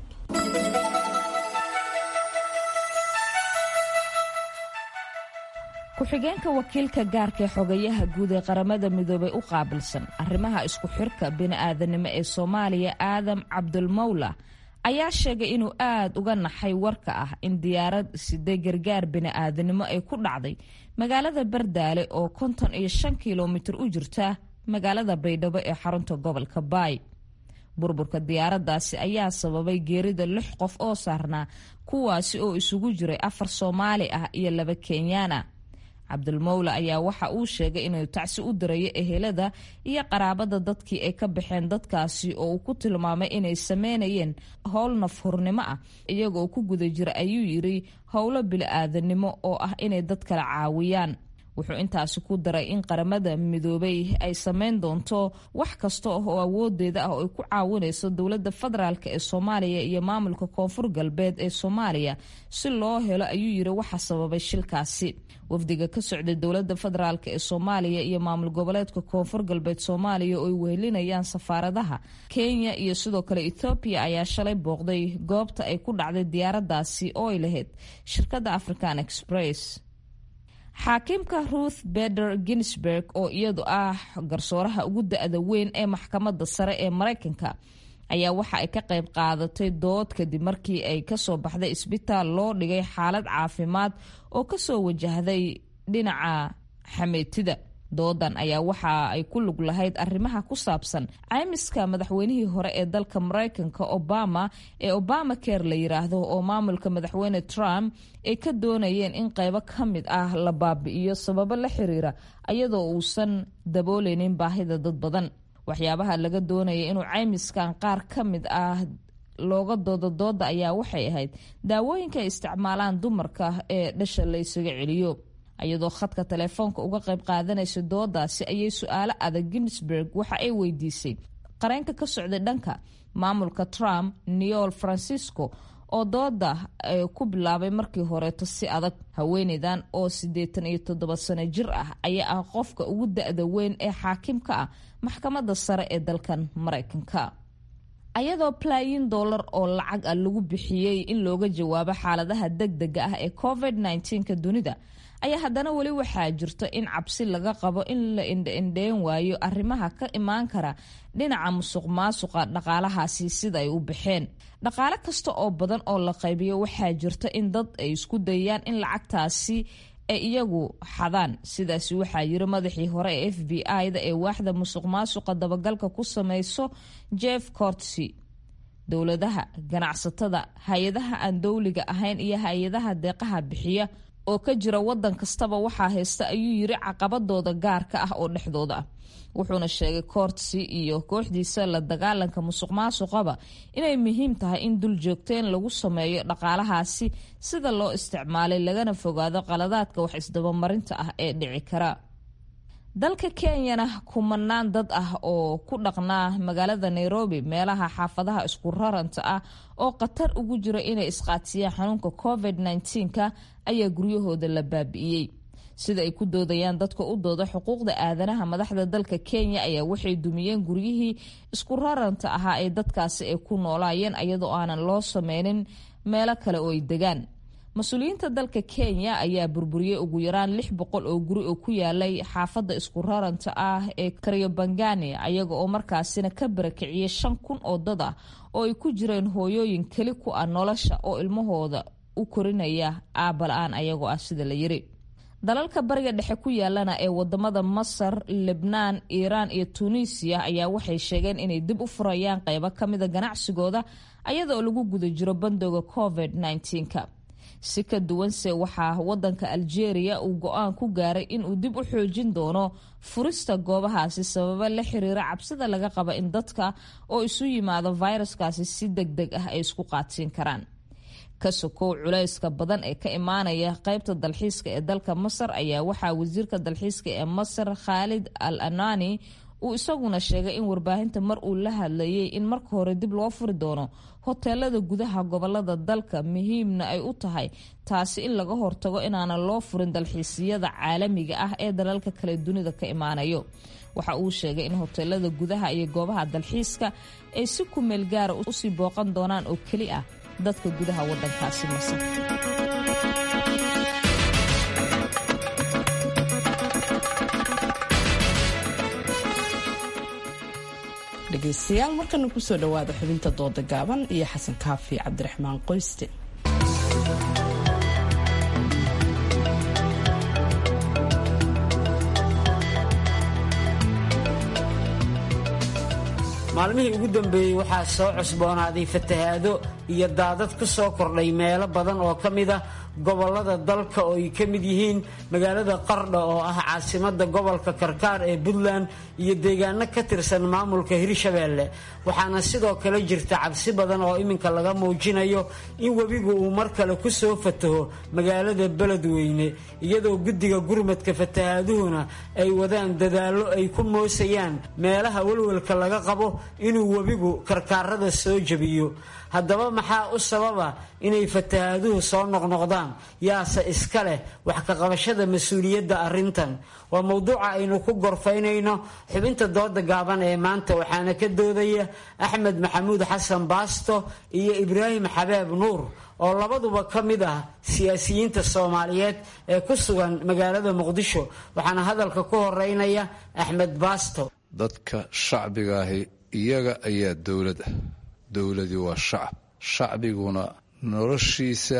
ku-xigeenka wakiilka gaarka ee xogayaha guud ee qaramada midoobay u qaabilsan arrimaha isku xirka bini-aadanimo ee soomaaliya aadam cabdulmawla ayaa sheegay inuu aad uga naxay warka ah in diyaarad siday gargaar bini-aadanimo ay ku dhacday magaalada bardaale oo konton iyo shan kilomitir u jirta magaalada baydhabo ee xarunta gobolka baay burburka diyaaraddaasi ayaa sababay geerida lix qof oo saarnaa kuwaasi oo isugu jiray afar soomaali ah iyo laba kenyaana cabdulmowle ayaa waxa uu sheegay inuu tacsi u dirayo ehelada iyo qaraabada dadkii ay ka baxeen dadkaasi oo uu ku tilmaamay inay sameynayeen howl nafhurnimo ah iyagoo ku guda jira ayuu yiri howlo bili-aadanimo oo ah inay dad kala caawiyaan wuxuu intaasi ku daray in qaramada midoobay ay sameyn doonto wax kasta oo awoodeeda ah oo ay ku caawinayso dowladda federaalk ee soomaaliya iyo maamulka koonfur galbeed ee soomaaliya si loo helo ayuu yiri waxa sababay shilkaasi wafdiga ka socday dowladda federaalk ee soomaaliya iyo maamul goboleedka koonfur galbeed soomaaliya oo ay wehelinayaan safaaradaha kenya iyo sidoo kale ethoobiya ayaa shalay booqday goobta ay ku dhacday diyaaradaasi oo ay lahayd shirkadda african express xaakiimka ruth beder ginsburg oo iyadu ah garsooraha ugu da-da weyn ee maxkamadda sare ee mareykanka ayaa waxa ay ka qayb qaadatay dood kadib markii ay kasoo baxday isbitaal loo dhigay xaalad caafimaad oo kasoo wajahday dhinaca xameetida doodan ayaa waxa ay ku lug lahayd arrimaha ku saabsan caymiska madaxweynihii hore ee dalka mareykanka obama ee obama care la yiraahdo oo maamulka madaxweyne trump ay ka doonayeen in qaybo ka mid ah la baabi'iyo sababo la xiriira ayadoo uusan dabooleynin baahida dad badan waxyaabaha laga doonaya inuu caymiskan qaar ka mid ah looga doodo dooda ayaa waxay ahayd daawooyinka ay isticmaalaan dumarka ee dhasha la ysaga celiyo iyadoo khadka telefoonka uga qayb qaadanaysa doodaasi ayay su-aalo adag ginsburg waxa ay weydiisay qareenka ka socday dhanka maamulka trump neol francisco oo dooda ku bilaabay markii horeeto si adag haweeneydan oo siddeetan iyo toddoba sano jir ah ayaa ah qofka ugu da-da weyn ee xaakimka ah maxkamadda sare ee dalkan mareykanka ayadoo balaayin dollar oo lacag ah lagu bixiyey in looga jawaabo xaaladaha degdega ah ee covid -19ka dunida ayaa haddana weli waxaa jirto in cabsi laga qabo in la indhaindheyn waayo arrimaha ka imaan kara dhinaca musuq maasuqa dhaqaalahaasi sida ay u baxeen dhaqaale kasta oo badan oo la qaybiyo waxaa jirta in dad ay isku dayaan in lacagtaasi ay iyagu xadaan sidaasi waxaa yiri madaxii hore ee f b i-da ee waaxda musuq maasuqa dabagalka ku sameyso jeff cortsy dowladaha ganacsatada hay-adaha aan dowliga ahayn iyo hay-adaha deeqaha bixiya oo ka jira wadan kastaba waxaa haysta ayuu yiri caqabadooda gaarka ah oo dhexdooda ah wuxuuna sheegay koortsi iyo kooxdiisa la dagaalanka musuq maasuqaba inay muhiim tahay in dul joogteen lagu sameeyo dhaqaalahaasi sida loo isticmaalay lagana fogaado qaladaadka wax isdabamarinta ah ee dhici kara dalka kenyana kumanaan dad ah oo ku dhaqnaa magaalada nairobi meelaha xaafadaha isku raranta ah oo khatar ugu jira inay isqaadsiyaan xanuunka covid -19ka ayaa guryahooda la baabi'iyey sida ay ku doodayaan dadka u dooda xuquuqda aadanaha madaxda dalka kenya ayaa waxay dumiyeen guryihii isku raranta ahaa ee dadkaasi ay ku noolaayeen iyadoo aanan loo sameynin meelo kale oo ay degaan mas-uuliyiinta dalka kenya ayaa burburiyey ugu yaraan lix boqol oo guri oo ku yaalay xaafadda isku raranta ah ee karyobangani ayaga oo markaasina ka barakiciyey shan kun oo dad ah oo ay ku jireen hooyooyin keli ku ah nolosha oo ilmahooda u korinaya aabala-aan ayagoo ah sida la yiri dalalka bariga dhexe ku yaalana ee wadamada masar lebnaan iiraan iyo tunisiya ayaa waxay sheegeen inay dib u furayaan qeybo kamida ganacsigooda ayadaoo lagu guda jiro bandooga covid -19ka si ka duwanse waxaa wadanka algeria uu go-aan ku gaaray inuu dib u xoojin doono furista goobahaasi sababa la xiriira cabsida laga qaba in dadka oo isu yimaado fayraskaasi si deg deg ah ay isku qaadsiin karaan ka sokow culayska badan ee ka imaanaya qeybta dalxiiska ee dalka masar ayaa waxaa wasiirka dalxiiska ee masar khaalid al anani uu isaguna sheegay in warbaahinta mar uu la hadlayay in marka hore dib loo furi doono hoteelada gudaha gobolada dalka muhiimna ay u tahay taasi in laga hortago inaanan loo furin dalxiisiyada caalamiga ah ee dalalka kale dunida ka imaanayo waxa uu sheegay in hoteelada gudaha iyo goobaha dalxiiska ay si kumeel gaara usii booqan doonaan oo keli ah dadka gudaha wadankaasi masar dhegaystayaal markana kusoo dhawaada xubinta dooda gaaban iyo xasan kaafi cabdiraxmaan qoyste maalmihii ugu dambeeyey waxaa soo cusboonaaday fatahaado iyo daadad ku soo kordhay meelo badan oo ka mid ah gobollada dalka oo ay ka mid yihiin magaalada qardho oo ah caasimada gobolka karkaar ee puntland iyo deegaano ka tirsan maamulka hirshabeelle waxaana sidoo kale jirta cabsi badan oo iminka laga muujinayo in webigu uu mar kale ku soo fataho magaalada beledweyne iyadoo guddiga gurmadka fatahaaduhuna ay wadaan dadaallo ay ku moosayaan meelaha welwelka laga qabo inuu webigu karkaarada soo jebiyo haddaba maxaa u sababa inay fatahaaduhu soo noqnoqdaan yaase iska leh wax ka qabashada mas-uuliyadda arrintan waa mowduuca aynu ku gorfaynayno xubinta dooda gaaban ee maanta waxaana ka doodaya axmed maxamuud xasan baasto iyo ibraahim xabeeb nuur oo labaduba ka mid ah siyaasiyiinta soomaaliyeed ee ku sugan magaalada muqdisho waxaana hadalka ku horeynaya axmed baasto dadka shacbigaahi iyaga ayaa dowlad ah dowladii waa shacab shacbiguna noloshiisa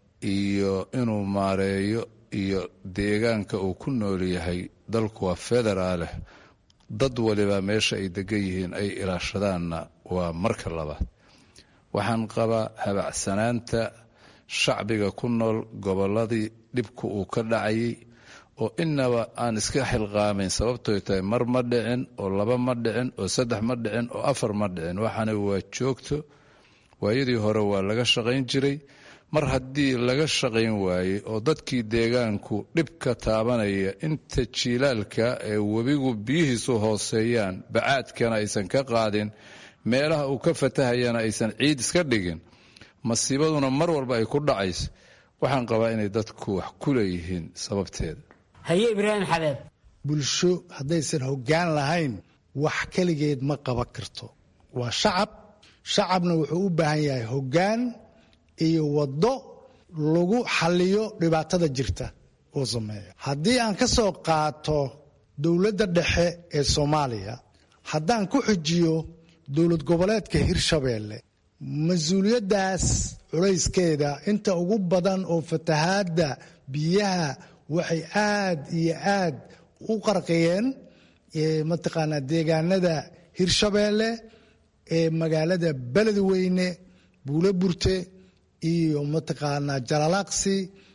iyo inuu maareeyo iyo deegaanka uu ku nool yahay dalku waa federaaleh dad waliba meesha ay degan yihiin ay ilaashadaanna waa marka labaad waxaan qabaa habacsanaanta shacbiga ku nool gobolladii dhibku uu ka dhacayay oo inaba aan iska xilqaamayn sababtoy tahay mar ma dhicin oo laba ma dhicin oo saddex ma dhicin oo afar ma dhicin waxaana waa joogto waayadii hore waa laga shaqayn jiray mar haddii laga shaqayn waayey oo dadkii deegaanku dhibka taabanaya inta jiilaalka ee webigu biyihiisu hooseeyaan bacaadkana aysan ka qaadin meelaha uu ka fatahayana aysan ciid iska dhigin masiibaduna mar walba ay ku dhacayso waxaan qabaa inay dadku wax ku leeyihiin sababteeda haye ibraahim xabeeb bulsho haddaysan hoggaan lahayn wax keligeed ma qaban karto waa shacab shacabna wuxuu u baahan yahay hoggaan iyo waddo lagu xalliyo dhibaatada jirta oo sameeya haddii aan ka soo qaato dowladda dhexe ee soomaaliya haddaan ku xujiyo dowlad goboleedka hirshabeelle mas-uuliyaddaas culayskeeda inta ugu badan oo fatahaadda biyaha waxay aad iyo aad u qarqiyeen mataqaanaa deegaanada hirshabeelle ee magaalada beledweyne buulo burte iyo mataqaanaa jalalaaqsi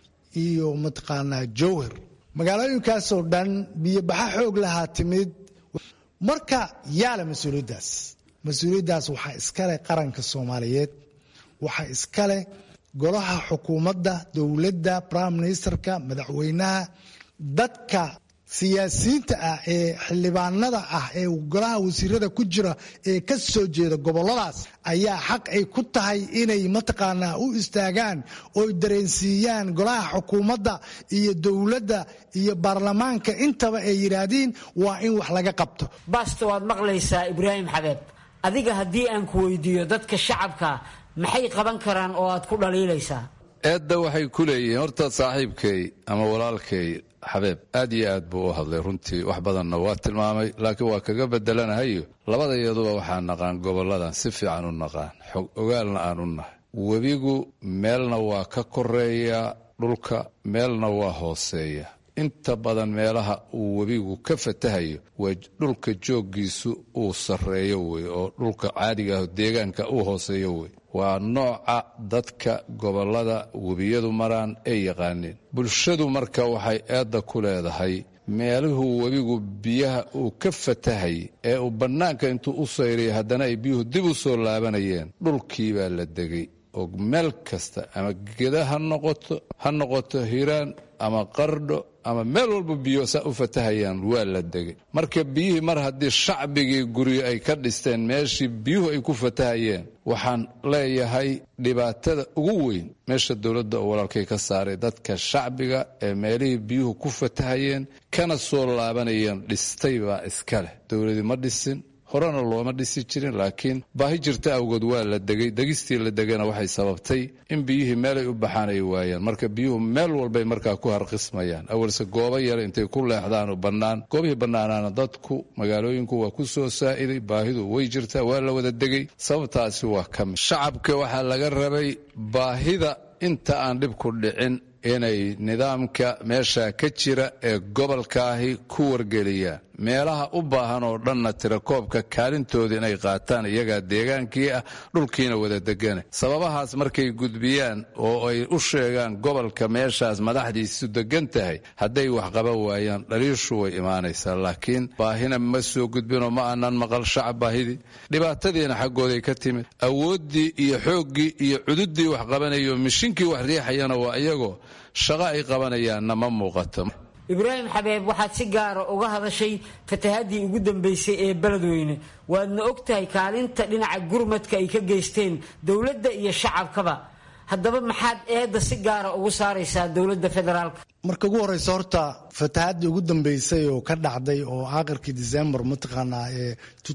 iyo mataqaanaa jowhar magaalooyinkaasoo dhan biyobaxa xoog lahaa timid marka yaala mas-uuliyaddaas mas-uuliyaddaas waxaa iskale qaranka soomaaliyeed waxaa iskale golaha xukuumadda dowladda prime ministerka madaxweynaha dadka siyaasiyiinta ah ee xildhibaanada ah ee golaha wasiirada ku jira ee ka soo jeeda goboladaas ayaa xaq ay ku tahay inay mataqaanaa u istaagaan oy dareensiiyaan golaha xukuumadda iyo dowladda iyo baarlamaanka intaba ay yidhaahdiin waa in wax laga qabto baasto waad maqlaysaa ibraahim xabeeb adiga haddii aan ku weydiiyo dadka shacabka maxay qaban karaan oo aad ku dhaliilaysaa eedda waxay ku leeyihiin horta saaxiibkay ama walaalkay xabeeb aad iyo aad buu u hadlay runtii wax badanna waa tilmaamay laakiin waa kaga bedelanahayo labadayaduba waxaa naqaan gobolladan si fiican u naqaan xog ogaalna aan u nahay webigu meelna waa ka koreeya dhulka meelna waa hooseeya inta badan meelaha uu webigu ka fatahayo waa dhulka jooggiisu uu sarreeyo wey oo dhulka caadiga ah deegaanka uu hooseeyo wey waa nooca dadka gobollada webiyadu maraan ay yaqaaneen bulshadu marka waxay eedda ku leedahay meeluhuu webigu biyaha uu ka fatahay ee uu bannaanka intuu u sayrayay haddana ay biyuhu dib u soo laabanayeen dhulkii baa la degay oo meel kasta ama geda ha noqoto ha noqoto hiiraan ama qardho ama meel walba biyo saa u fatahayaan waa la degay marka biyihii mar haddii shacbigii guryo ay ka dhisteen meeshii biyuhu ay ku fatahayeen waxaan leeyahay dhibaatada ugu weyn meesha dowladda oo walaalkay ka saaray dadka shacbiga ee meelihii biyuhu ku fatahayeen kana soo laabanayeen dhistay baa iska leh dowladii ma dhisin horena looma dhisi jirin laakiin baahi jirta awgood waa la degay degistii la degana waxay sababtay in biyihii meelay u baxaan ay waayaan marka biyuhu meel walbay markaa ku harqismayaan awalse goobo yar intay ku leexdaan oo bannaan goobihii bannaanaana dadku magaalooyinku waa ku soo saa'iday baahidu way jirtaa waa la wada degay sababtaasi waa ka mid shacabka waxaa laga rabay baahida inta aan dhibku dhicin inay nidaamka meesha ka jira ee gobolkaahi ku wargeliyaan meelaha u baahan oo dhanna tirakoobka kaalintooda inay qaataan iyagaa deegaankii ah dhulkiina wada degane sababahaas markay gudbiyaan oo ay u sheegaan gobolka meeshaas madaxdiisu degan tahay hadday wax qaban waayaan dhaliishu way imaanaysaa laakiin baahina ma soo gudbinoo ma aanan maqal shacab baahidii dhibaatadiina xaggooday ka timid awooddii iyo xooggii iyo cududdii wax qabanayo mishinkii wax riixayana waa iyagoo shaqo ay qabanayaanna ma muuqato ibraahim xabeeb waxaad si gaara uga hadashay fatahaddii ugu dambaysay ee beledweyne waadna og tahay kaalinta dhinaca gurmadka ay ka geysteen dowladda iyo shacabkaba haddaba maxaad eedda si gaara ugu saaraysaa dowladda federaalka marka ugu horeysa horta fatahaddii ugu dambeysay oo ka dhacday oo aakhirkii december mataqaanaa ee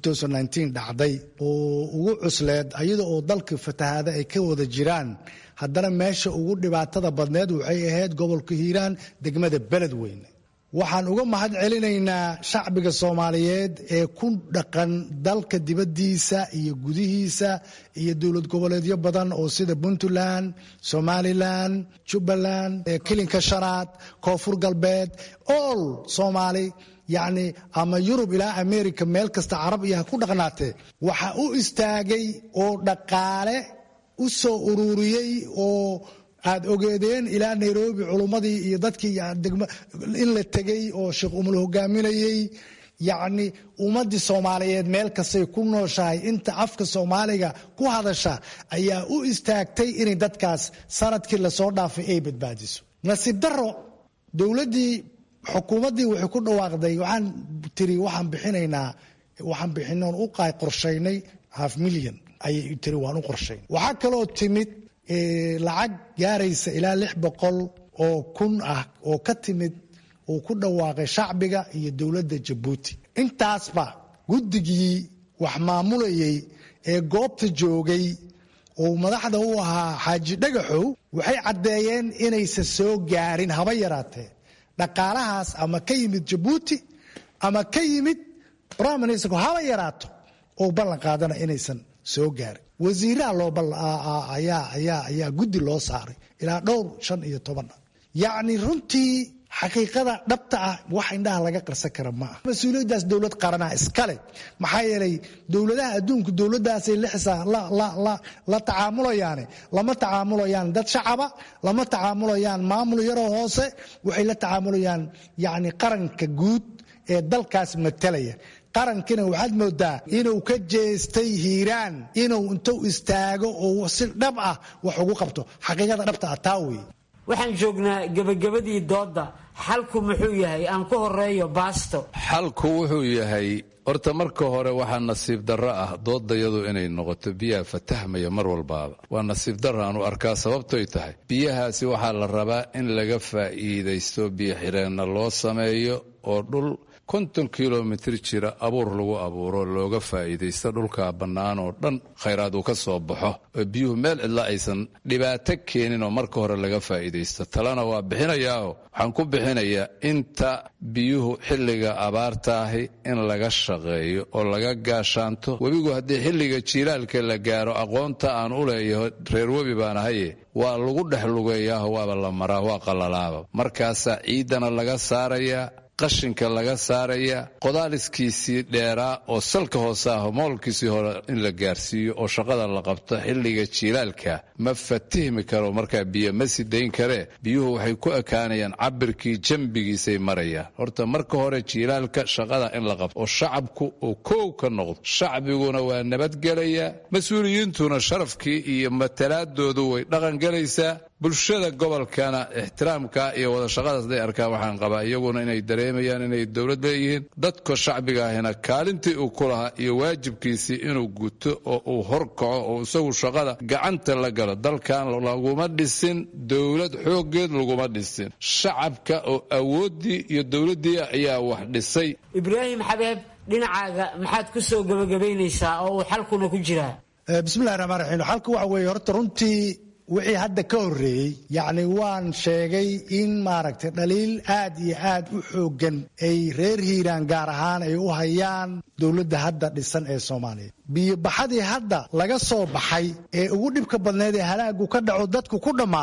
dhacday oo ugu cusleed iyada oo dalka fatahaada ay ka wada jiraan haddana meesha ugu dhibaatada badneed waxay ahayd gobolka hiiraan degmada beledweyne waxaan uga mahad celinaynaa shacbiga soomaaliyeed ee ku dhaqan dalka dibaddiisa iyo gudihiisa iyo dowlad goboleedyo badan oo sida puntland somalilan jubbaland kilinka shanaad koonfur galbeed all soomaali yacni ama yurub ilaa america meel kasta carab iyo ha ku dhaqnaatee waxa u istaagay oo dhaqaale u soo ururiyey oo aad ogeedeen ilaa nairobi culummadii iyo dadkii in la tegey oo sheekh umul hogaaminayey yacni ummaddii soomaaliyeed meel kastay ku nooshahay inta afka soomaaliga ku hadasha ayaa u istaagtay inay dadkaas sanadkii lasoo dhaafay ay badbaadiso nasiib daro dowladdii xukuumaddii waxay ku dhawaaqday waxaan tiri waxaan bixinaynaa waxaan bixinoon u qorshaynay half milyan ayay tiri waan u qorshayn waxaa kaloo timid lacag gaaraysa ilaa lix boqol oo kun ah oo ka timid uu ku dhawaaqay shacbiga iyo dowladda jabuuti intaasba guddigii wax maamulayay ee goobta joogay oo madaxda u ahaa xaaji dhagaxow waxay caddeeyeen inaysan soo gaarin haba yaraatee dhaqaalahaas ama ka yimid jabuuti ama ka yimid prime minister haba yaraato oo ballan qaadana inaysan soo gaarin wasiiraha loo ayaa guddi loo saaray ilaa dhowr shan iyo toban yacni runtii xaqiiqada dhabta ah wax indhaha laga qarsan kara ma ah mas-uuliyaddaas dowlad qaranaa iskale maxaa yeelay dowladaha adduunku dowladdaasay lixisa la tacaamulayaane lama tacaamulayaan dad shacaba lama tacaamulayaan maamul yaroo hoose waxay la tacaamulayaan yacni qaranka guud ee dalkaas matalaya qarankina waxaad moodaa inuu ka jeestay hiiraan inuu intuu istaago oo si dhab ah wax ugu qabto xaqiiqada dhabta ah taa wey waxaan joognaa gebagabadii doodda xalku muxuu yahay aan ku horeeyo baasto xalku wuxuu yahay horta marka hore waxaa nasiib darro ah doodayadu inay noqoto biyaha fatahmaya mar walbaaba waa nasiib darro aanu arkaa sababtoy tahay biyahaasi waxaa la rabaa in laga faa'iidaysto biyo xireenna loo sameeyo oo dhul konton kilomitir jira abuur lagu abuuro looga faa'iidaysto dhulkaa bannaan oo dhan khayraad uu ka soo baxo oo biyuhu meel cidla aysan dhibaato keenin oo marka hore laga faa'iidaysto talena waa bixinayaaho waxaan ku bixinayaa inta biyuhu xilliga abaartaahi in laga shaqeeyo oo laga gaashaanto webigu haddii xilliga jiilaalka la gaaro aqoonta aan u leeyaho reer webi baan ahaye waa lagu dhex lugeeyaaho waaba la maraa waa qalalaaba markaasaa ciiddana laga saarayaa qashinka laga saaraya qodaaliskiisii dheeraa oo salka hoose ah moolkiisii hore in la gaarsiiyo oo shaqada la qabto xilliga jiilaalka ma fatihmi karo markaa biyo ma sidayn karee biyuhu waxay ku ekaanayaan cabirkii jambigiisay marayaan horta marka hore jiilaalka shaqada in la qabto oo shacabku uu koow ka noqdo shacbiguna waa nabadgelayaa mas-uuliyiintuna sharafkii iyo matalaadoodu way dhaqangelaysaa bulshada gobolkana ixtiraamka iyo wada shaqadaas haday arkaan waxaan qabaa iyaguna inay dareemayaan inay dowlad leeyihiin dadka shacbiga ahina kaalintii uu ku lahaa iyo waajibkiisii inuu guto oo uu horkaco oo isagu shaqada gacanta la galo dalkan laguma dhisin dowlad xooggeed laguma dhisin shacabka oo awooddii iyo dowladdii ayaa wax dhisay ibraahim xabeeb dhinacaaga maxaad ku soo gebagabaynaysaa oo uu xalkuna ku jiraa bismillahi raxmaan raxiim xalka waxa weeye horta runtii wixii hadda ka horreeyey yacni waan sheegay in maaragtay dhaliil aad iyo aad u xooggan ay reer hiiraan gaar ahaan ay u hayaan dowladda hadda dhisan ee soomaaliya biyobaxadii hadda laga soo baxay ee ugu dhibka badneed ee halaagu ka dhaco dadku ku dhammaaday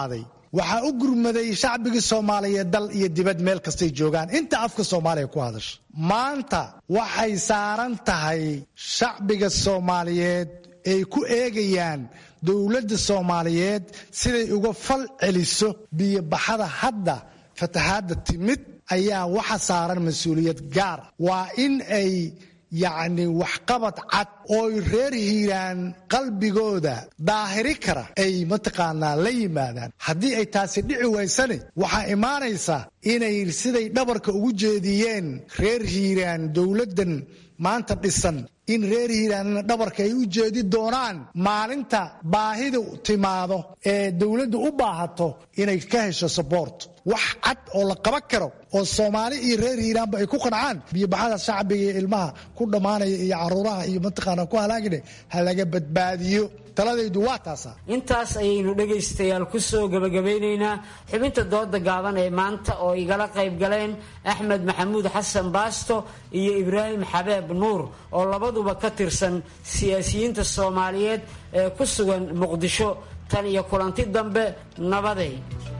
waxaa u gurmaday shacbigii soomaaliyeed dal iyo dibad meel kastay joogaan inta afka soomaaliya ku hadasha maanta waxay saaran tahay shacbiga soomaaliyeed ay ku eegayaan dowladda soomaaliyeed siday uga fal celiso biyobaxada hadda fatahaadda timid ayaa waxa saaran mas-uuliyad gaar waa in ay yacni waxqabad cad ooy reer hiiraan qalbigooda daahiri kara ay mataqaanaa la yimaadaan haddii ay taasi dhici waysane waxaa imaanaysa inay siday dhabarka ugu jeediyeen reer hiiraan dowladdan maanta dhisan in reer hiiraanna dhabarka ay u jeedi doonaan maalinta baahida timaado ee dowladdu u baahato inay ka hesho sabort wax cad oo la qaban karo oo soomaali iyo reer hiiraanba ay ku qancaan biyobaxada shacbiga iyo ilmaha ku dhammaanaya iyo caruuraha iyo mataqaana ku halaagine ha laga badbaadiyo taladaydu waa taasa intaas ayaynu dhegaystayaal ku soo gebagabaynaynaa xubinta dooda gaaban ee maanta oo igala qayb galeen axmed maxamuud xasan baasto iyo ibraahim xabeeb nuur oo labaduba ka tirsan siyaasiyiinta soomaaliyeed ee ku sugan muqdisho tan iyo kulanti dambe nabaday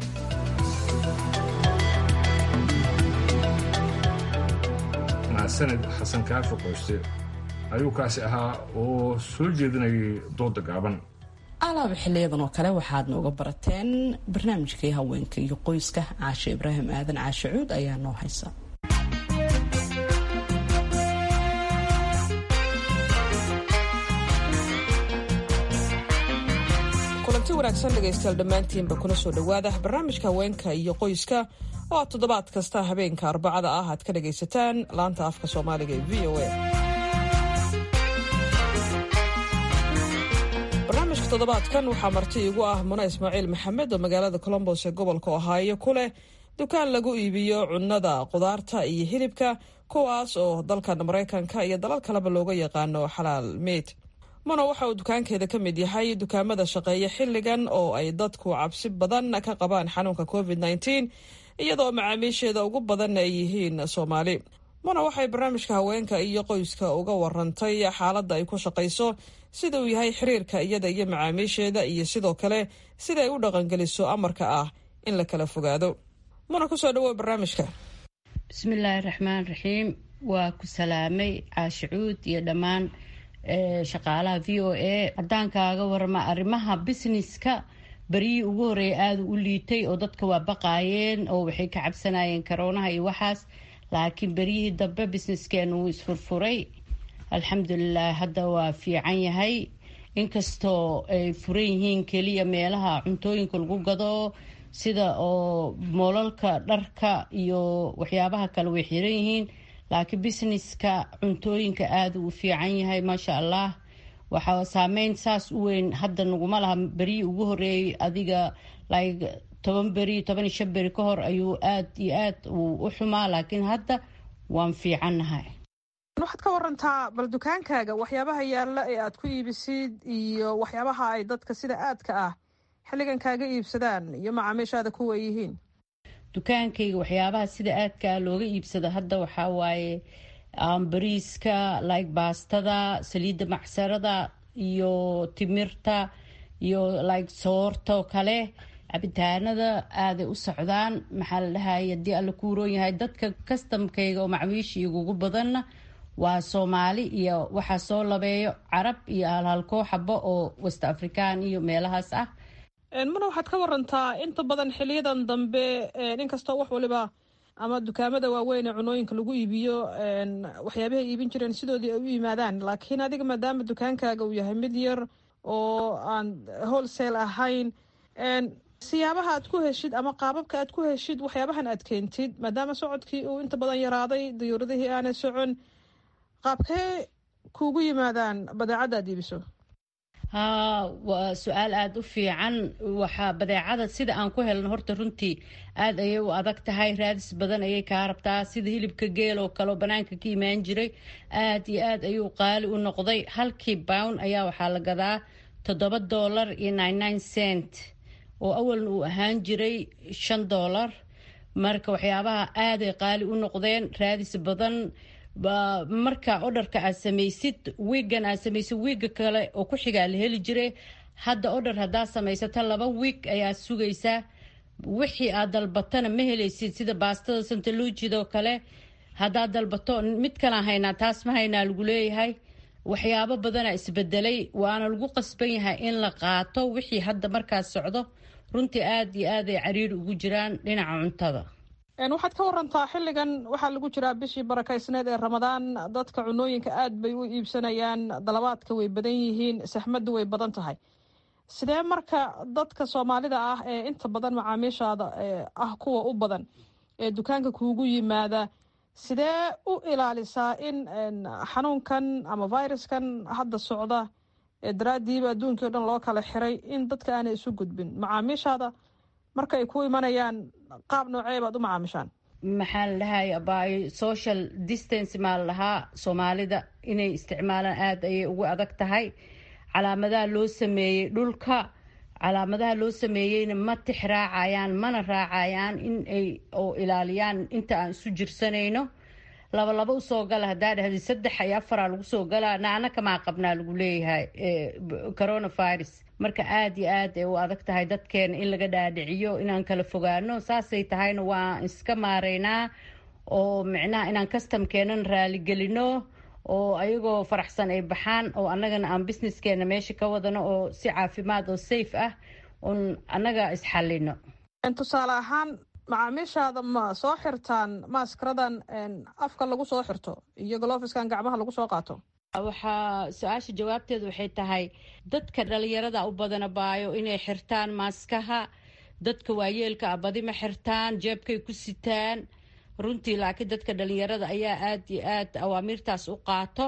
mahadsanid xasan kaafi qoyste ayuu kaasi ahaa oo soo jeedinayay dooda gaaban alaaba xiliyadan oo kale waxaad nooga barateen barnaamijkii haweenka iyo qoyska caashe ibraahim aadan caashe cuud ayaa noo haysa kulanti wanaagsan dhegaystayaal dhammaantiinba kuna soo dhowaada barnaamijka haweenka iyo qoyska oo aad toddobaad kasta habeenka arbacada ah aad ka dhagaysataan laanta afka soomaaliga ee v o a barnaamijka toddobaadkan waxaa marti igu ah muna ismaaciil maxamed oo magaalada colombos ee gobolka ohaayo ku leh dukaan lagu iibiyo cunnada qudaarta iyo hilibka kuwaas oo dalkan maraykanka iyo dalal kaleba looga yaqaano xalaal meyd muna waxa uu dukaankeeda ka mid yahay dukaamada shaqeeya xilligan oo ay dadku cabsi badan ka qabaan xanuunka covid nteen iyadoo macaamiisheeda ugu badanna ay yihiin soomaali muna waxay barnaamijka haweenka iyo qoyska uga warantay xaaladda ay ku shaqayso sida uu yahay xiriirka iyada iyo macaamiisheeda iyo sidoo kale sida ay u dhaqangeliso amarka ah in la kala fogaado muna kusoo dhawow barnaamijka bismillaahi raxmaan raxiim waa ku salaamay caashicuud iyo dhammaan shaqaalaha v o a haddaan kaaga warama arrimaha businesska beryihii ugu horeeya aada u liitay oo dadka waa baqaayeen oo waxay ka cabsanayeen karoonaha iyo waxaas laakiin beryihii dambe businesskeenu wuu isfurfuray alxamdulilah hadda waa fiican yahay inkastoo ay furan yihiin keliya meelaha cuntooyinka lagu gado sida oo moolalka dharka iyo waxyaabaha kale way xiran yihiin laakiin businesska cuntooyinka aada uu fiican yahay maasha allah waxaa saameyn saas u weyn hadda naguma laha beryihii ugu horeeyay adiga like toban beri toban iyo shan beri ka hor ayuu aada iyo aad uu u xumaa laakiin hadda waan fiicannahay waxaad ka warantaa bal dukaankaaga waxyaabaha yaalla ee aad ku iibisid iyo waxyaabaha ay dadka sida aadka ah xilligan kaaga iibsadaan iyo macaamiishaada kuwa yihiin dukaankayga waxyaabaha sida aadkaa looga iibsado hadda waxaa waaye bariiska like baastada saliidda macsarada iyo timirta iyo like soorta oo kale cabitaanada aaday u socdaan maxaa la dhahay haddii alla kuuroon yahay dadka kastamkayga oo macmiisha igugu badanna waa soomaali iyo waxaa soo labeeyo carab iyo halhalkoo xabo oo west african iyo meelahaas ah muna waxaad ka warantaa inta badan xiliyadan dambe inkastoo wax waliba ama dukaamada waaweyn ee cunooyinka lagu iibiyo waxyaabahay iibin jireen sidoodii ay u yimaadaan laakiin adiga maadaama dukaankaaga uu yahay mid yar oo aan wholesale ahayn siyaabaha aad ku heshid ama qaababka aad ku heshid waxyaabahan aad keentid maadaama socodkii uu inta badan yaraaday dayuuradihii aanay socon qaabkee kuugu yimaadaan badeecadda aad iibiso haa waa su-aal aada u fiican waxaa badeecada sida aan ku helno horta runtii aada ayay u adag tahay raadis badan ayay kaa rabtaa sida hilibka geel oo kale oo banaanka ka imaan jiray aada iyo aad ayuu qaali u noqday halkii bown ayaa waxaa la gadaa toddoba dollar iyo nine nine cent oo awalna uu ahaan jiray shan dollar marka waxyaabaha aaday qaali u noqdeen raadis badan marka odharka aad samaysid wiigan aad samaysid wiiga kale oo ku xigaa la heli jiray hadda odhar haddaad samaysato laba wiig ayaad sugaysaa wixii aad dalbatana ma helaysid sida baastada santaluujidoo kale haddaad dalbato mid kalaan haynaa taas ma haynaa lagu leeyahay waxyaabo badana isbedelay waana lagu qasban yahay in la qaato wixii hadda markaas socdo runtii aad iyo aad ay cariiri ugu jiraan dhinaca cuntada waxaad ka warantaa xilligan waxaa lagu jiraa bishii barakaysneed ee ramadaan dadka cunooyinka aad bay u iibsanayaan dalabaadka way badan yihiin saxmaddu way badan tahay sidee marka dadka soomaalida ah ee inta badan macaamiishaada ah kuwa u badan ee dukaanka kuugu yimaada sidee u ilaalisaa in xanuunkan ama viruskan hadda socda ee daraadiiba adduunkii o dhan loo kala xiray in dadka aanay isu gudbin macaamiishaada marka ay ku imanayaan qaab noocee baad u macaamishaan maxaa la dhahay by social distance maa la dhahaa soomaalida inay isticmaalaan aada ayay ugu adag tahay calaamadaha loo sameeyey dhulka calaamadaha loo sameeyeyna ma tix raacayaan mana raacayaan in ay oo ilaaliyaan inta aan isu jirsanayno laba laba usoo gala haddaa dhahdi saddex iyo afaraa lagu soo galaa naana kamaa qabnaa lagu leeyahay coronavirus marka aada iyo aad ay u adag tahay dadkeena in laga dhaadhiciyo inaan kala fogaano saasay tahayna waa iska maareynaa oo micnaha inaan customkeenan raaligelino oo ayagoo faraxsan ay baxaan oo annagana aan businesskeena meesha ka wadano oo si caafimaad oo safe ah un annaga isxallino tusaale ahaan macaamiishaada ma soo xirtaan maaskaradan afka lagu soo xirto iyo golofiskan gacmaha lagu soo qaato waxaa su-aasha jawaabteedu waxay tahay dadka dhalinyarada u badana baayo inay xirtaan maaskaha dadka waayeelka ah badi ma xirtaan jeebkay ku sitaan runtii laakiin dadka dhalinyarada ayaa aada iyo aad awaamiirtaas u qaato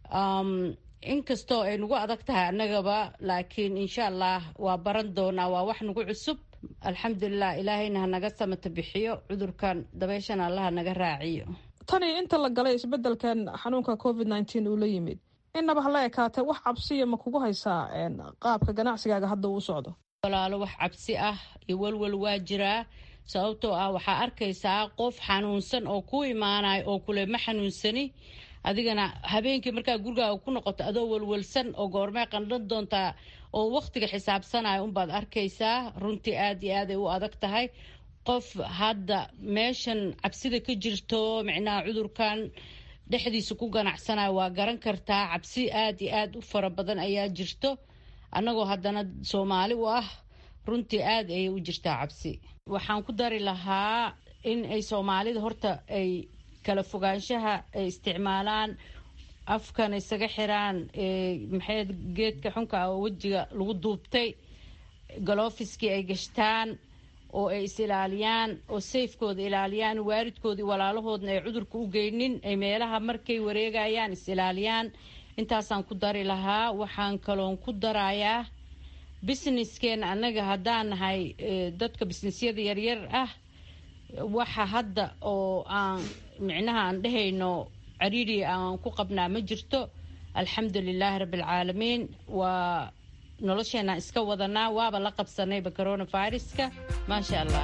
inkastoo ay nagu adag tahay annagaba laakiin insha allah waa baran doonaa waa wax nagu cusub alxamdulilah ilaahayna hanaga samata bixiyo cudurkan dabeyshan allaha naga raaciyo tani inta la galay isbedelkan xanuunka covid nneteen uu la yimid innaba hala ekaatee wax cabsiya ma kugu haysaa qaabka ganacsigaaga hadda uu socdo walaalo wax cabsi ah iyo walwal waa jiraa sababtoo ah waxaa arkaysaa qof xanuunsan oo ku imaanayo oo kule ma xanuunsani adigana habeenkii markaa gurigaaga ku noqoto adoo walwalsan oo goormee qandhan doontaa oo wakhtiga xisaabsanaya unbaad arkaysaa runtii aad iyo aad ay u adag tahay qof hadda meeshan cabsida ka jirto micnaha cudurkan dhexdiisa ku ganacsanayo waa garan kartaa cabsi aad iyo aad u fara badan ayaa jirto annagoo haddana soomaali u ah runtii aad ayay u jirtaa cabsi waxaan ku dari lahaa in ay soomaalida horta ay kala fogaanshaha ay isticmaalaan afkan isaga xiraan maxay geedka xunka ah oo wejiga lagu duubtay galofiskii ay gashtaan oo ay is ilaaliyaan oo sayfkooda ilaaliyaan waalidkoodii walaalahoodna ay cudurka u geynin ay meelaha markay wareegayaan is ilaaliyaan intaasaan ku dari lahaa waxaan kaloon ku darayaa businesskeena annaga haddaan nahay dadka businessyada yaryar ah waxa hadda oo aan micnaha aan dhehayno cariiri aan ku qabnaa ma jirto alxamdu lilaahi rabbialcaalamiin waa nolosheenaan iska wadanaa waaba la qabsanayba coronaviruska maasha allah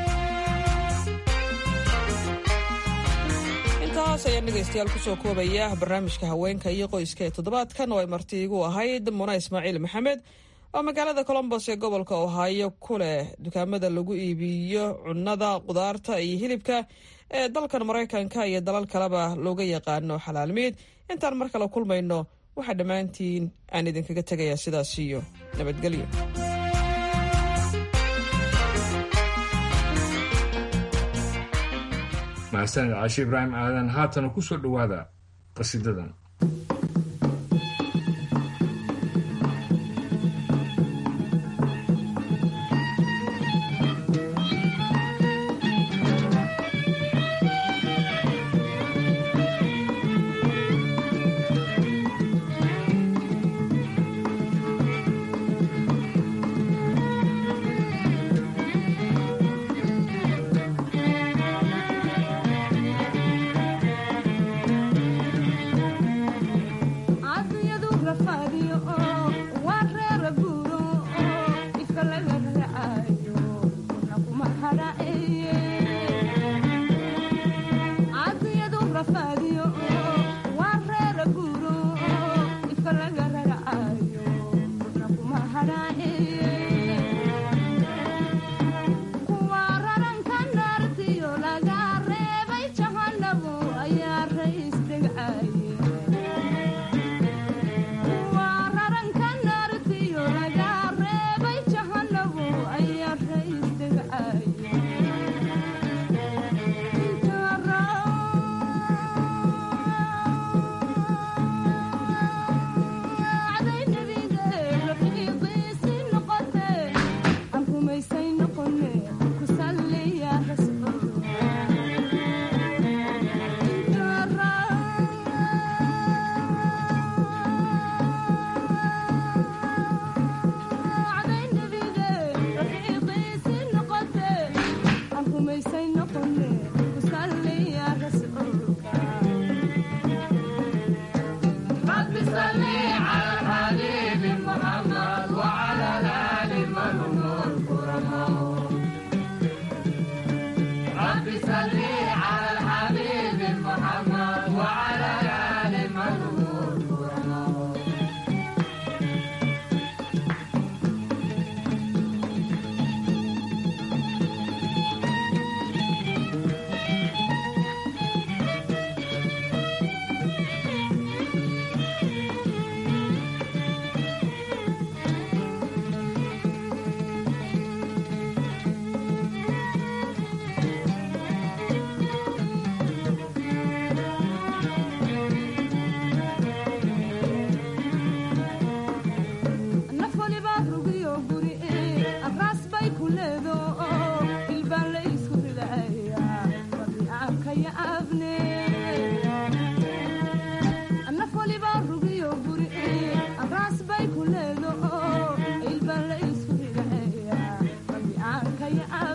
intaas ayaan dhegaystayaal kusoo koobaya barnaamijka haweenka iyo qoyska ee toddobaadkan oo ay marti igu ahayd muna ismaaciil maxamed oo magaalada colombos ee gobolka ohaayo ku leh dukaamada lagu iibiyo cunnada qudaarta iyo hilibka ee dalkan maraykanka iyo dalal kaleba looga yaqaano xalaalmiid intaan mar kale kulmayno waxaa dhammaantiin aan idinkaga tegayaa sidaas iyo nabadgelyo mahadsanid caashi ibraahim aadan haatana ku soo dhowaada qasidadan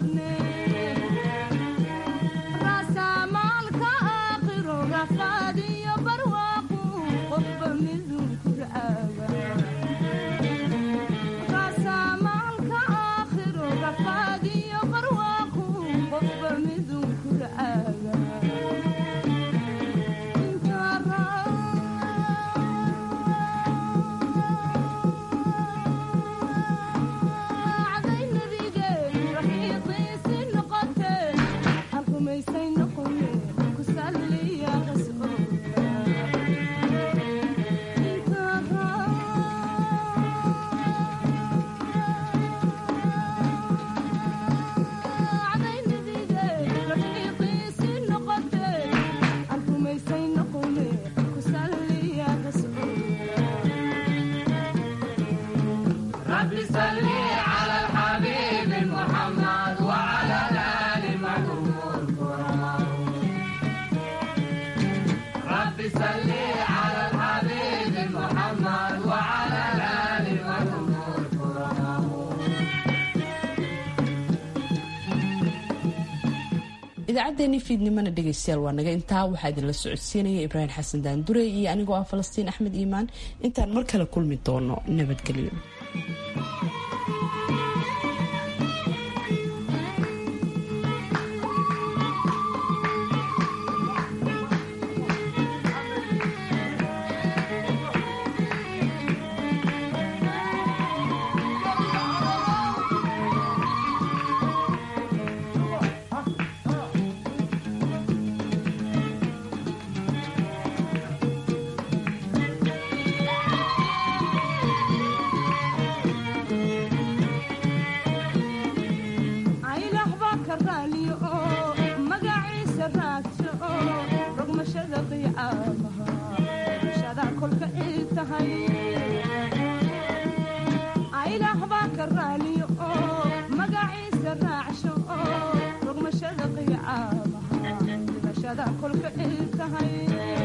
idaacaddeenii fiidnimana dhegaystayaal waa naga intaa waxaa idinla socodsiinaya ibraahim xasan daandure iyo anigoo ah falastiin axmed iimaan intaan mar kale kulmi doono nabadgelyo kolka tahay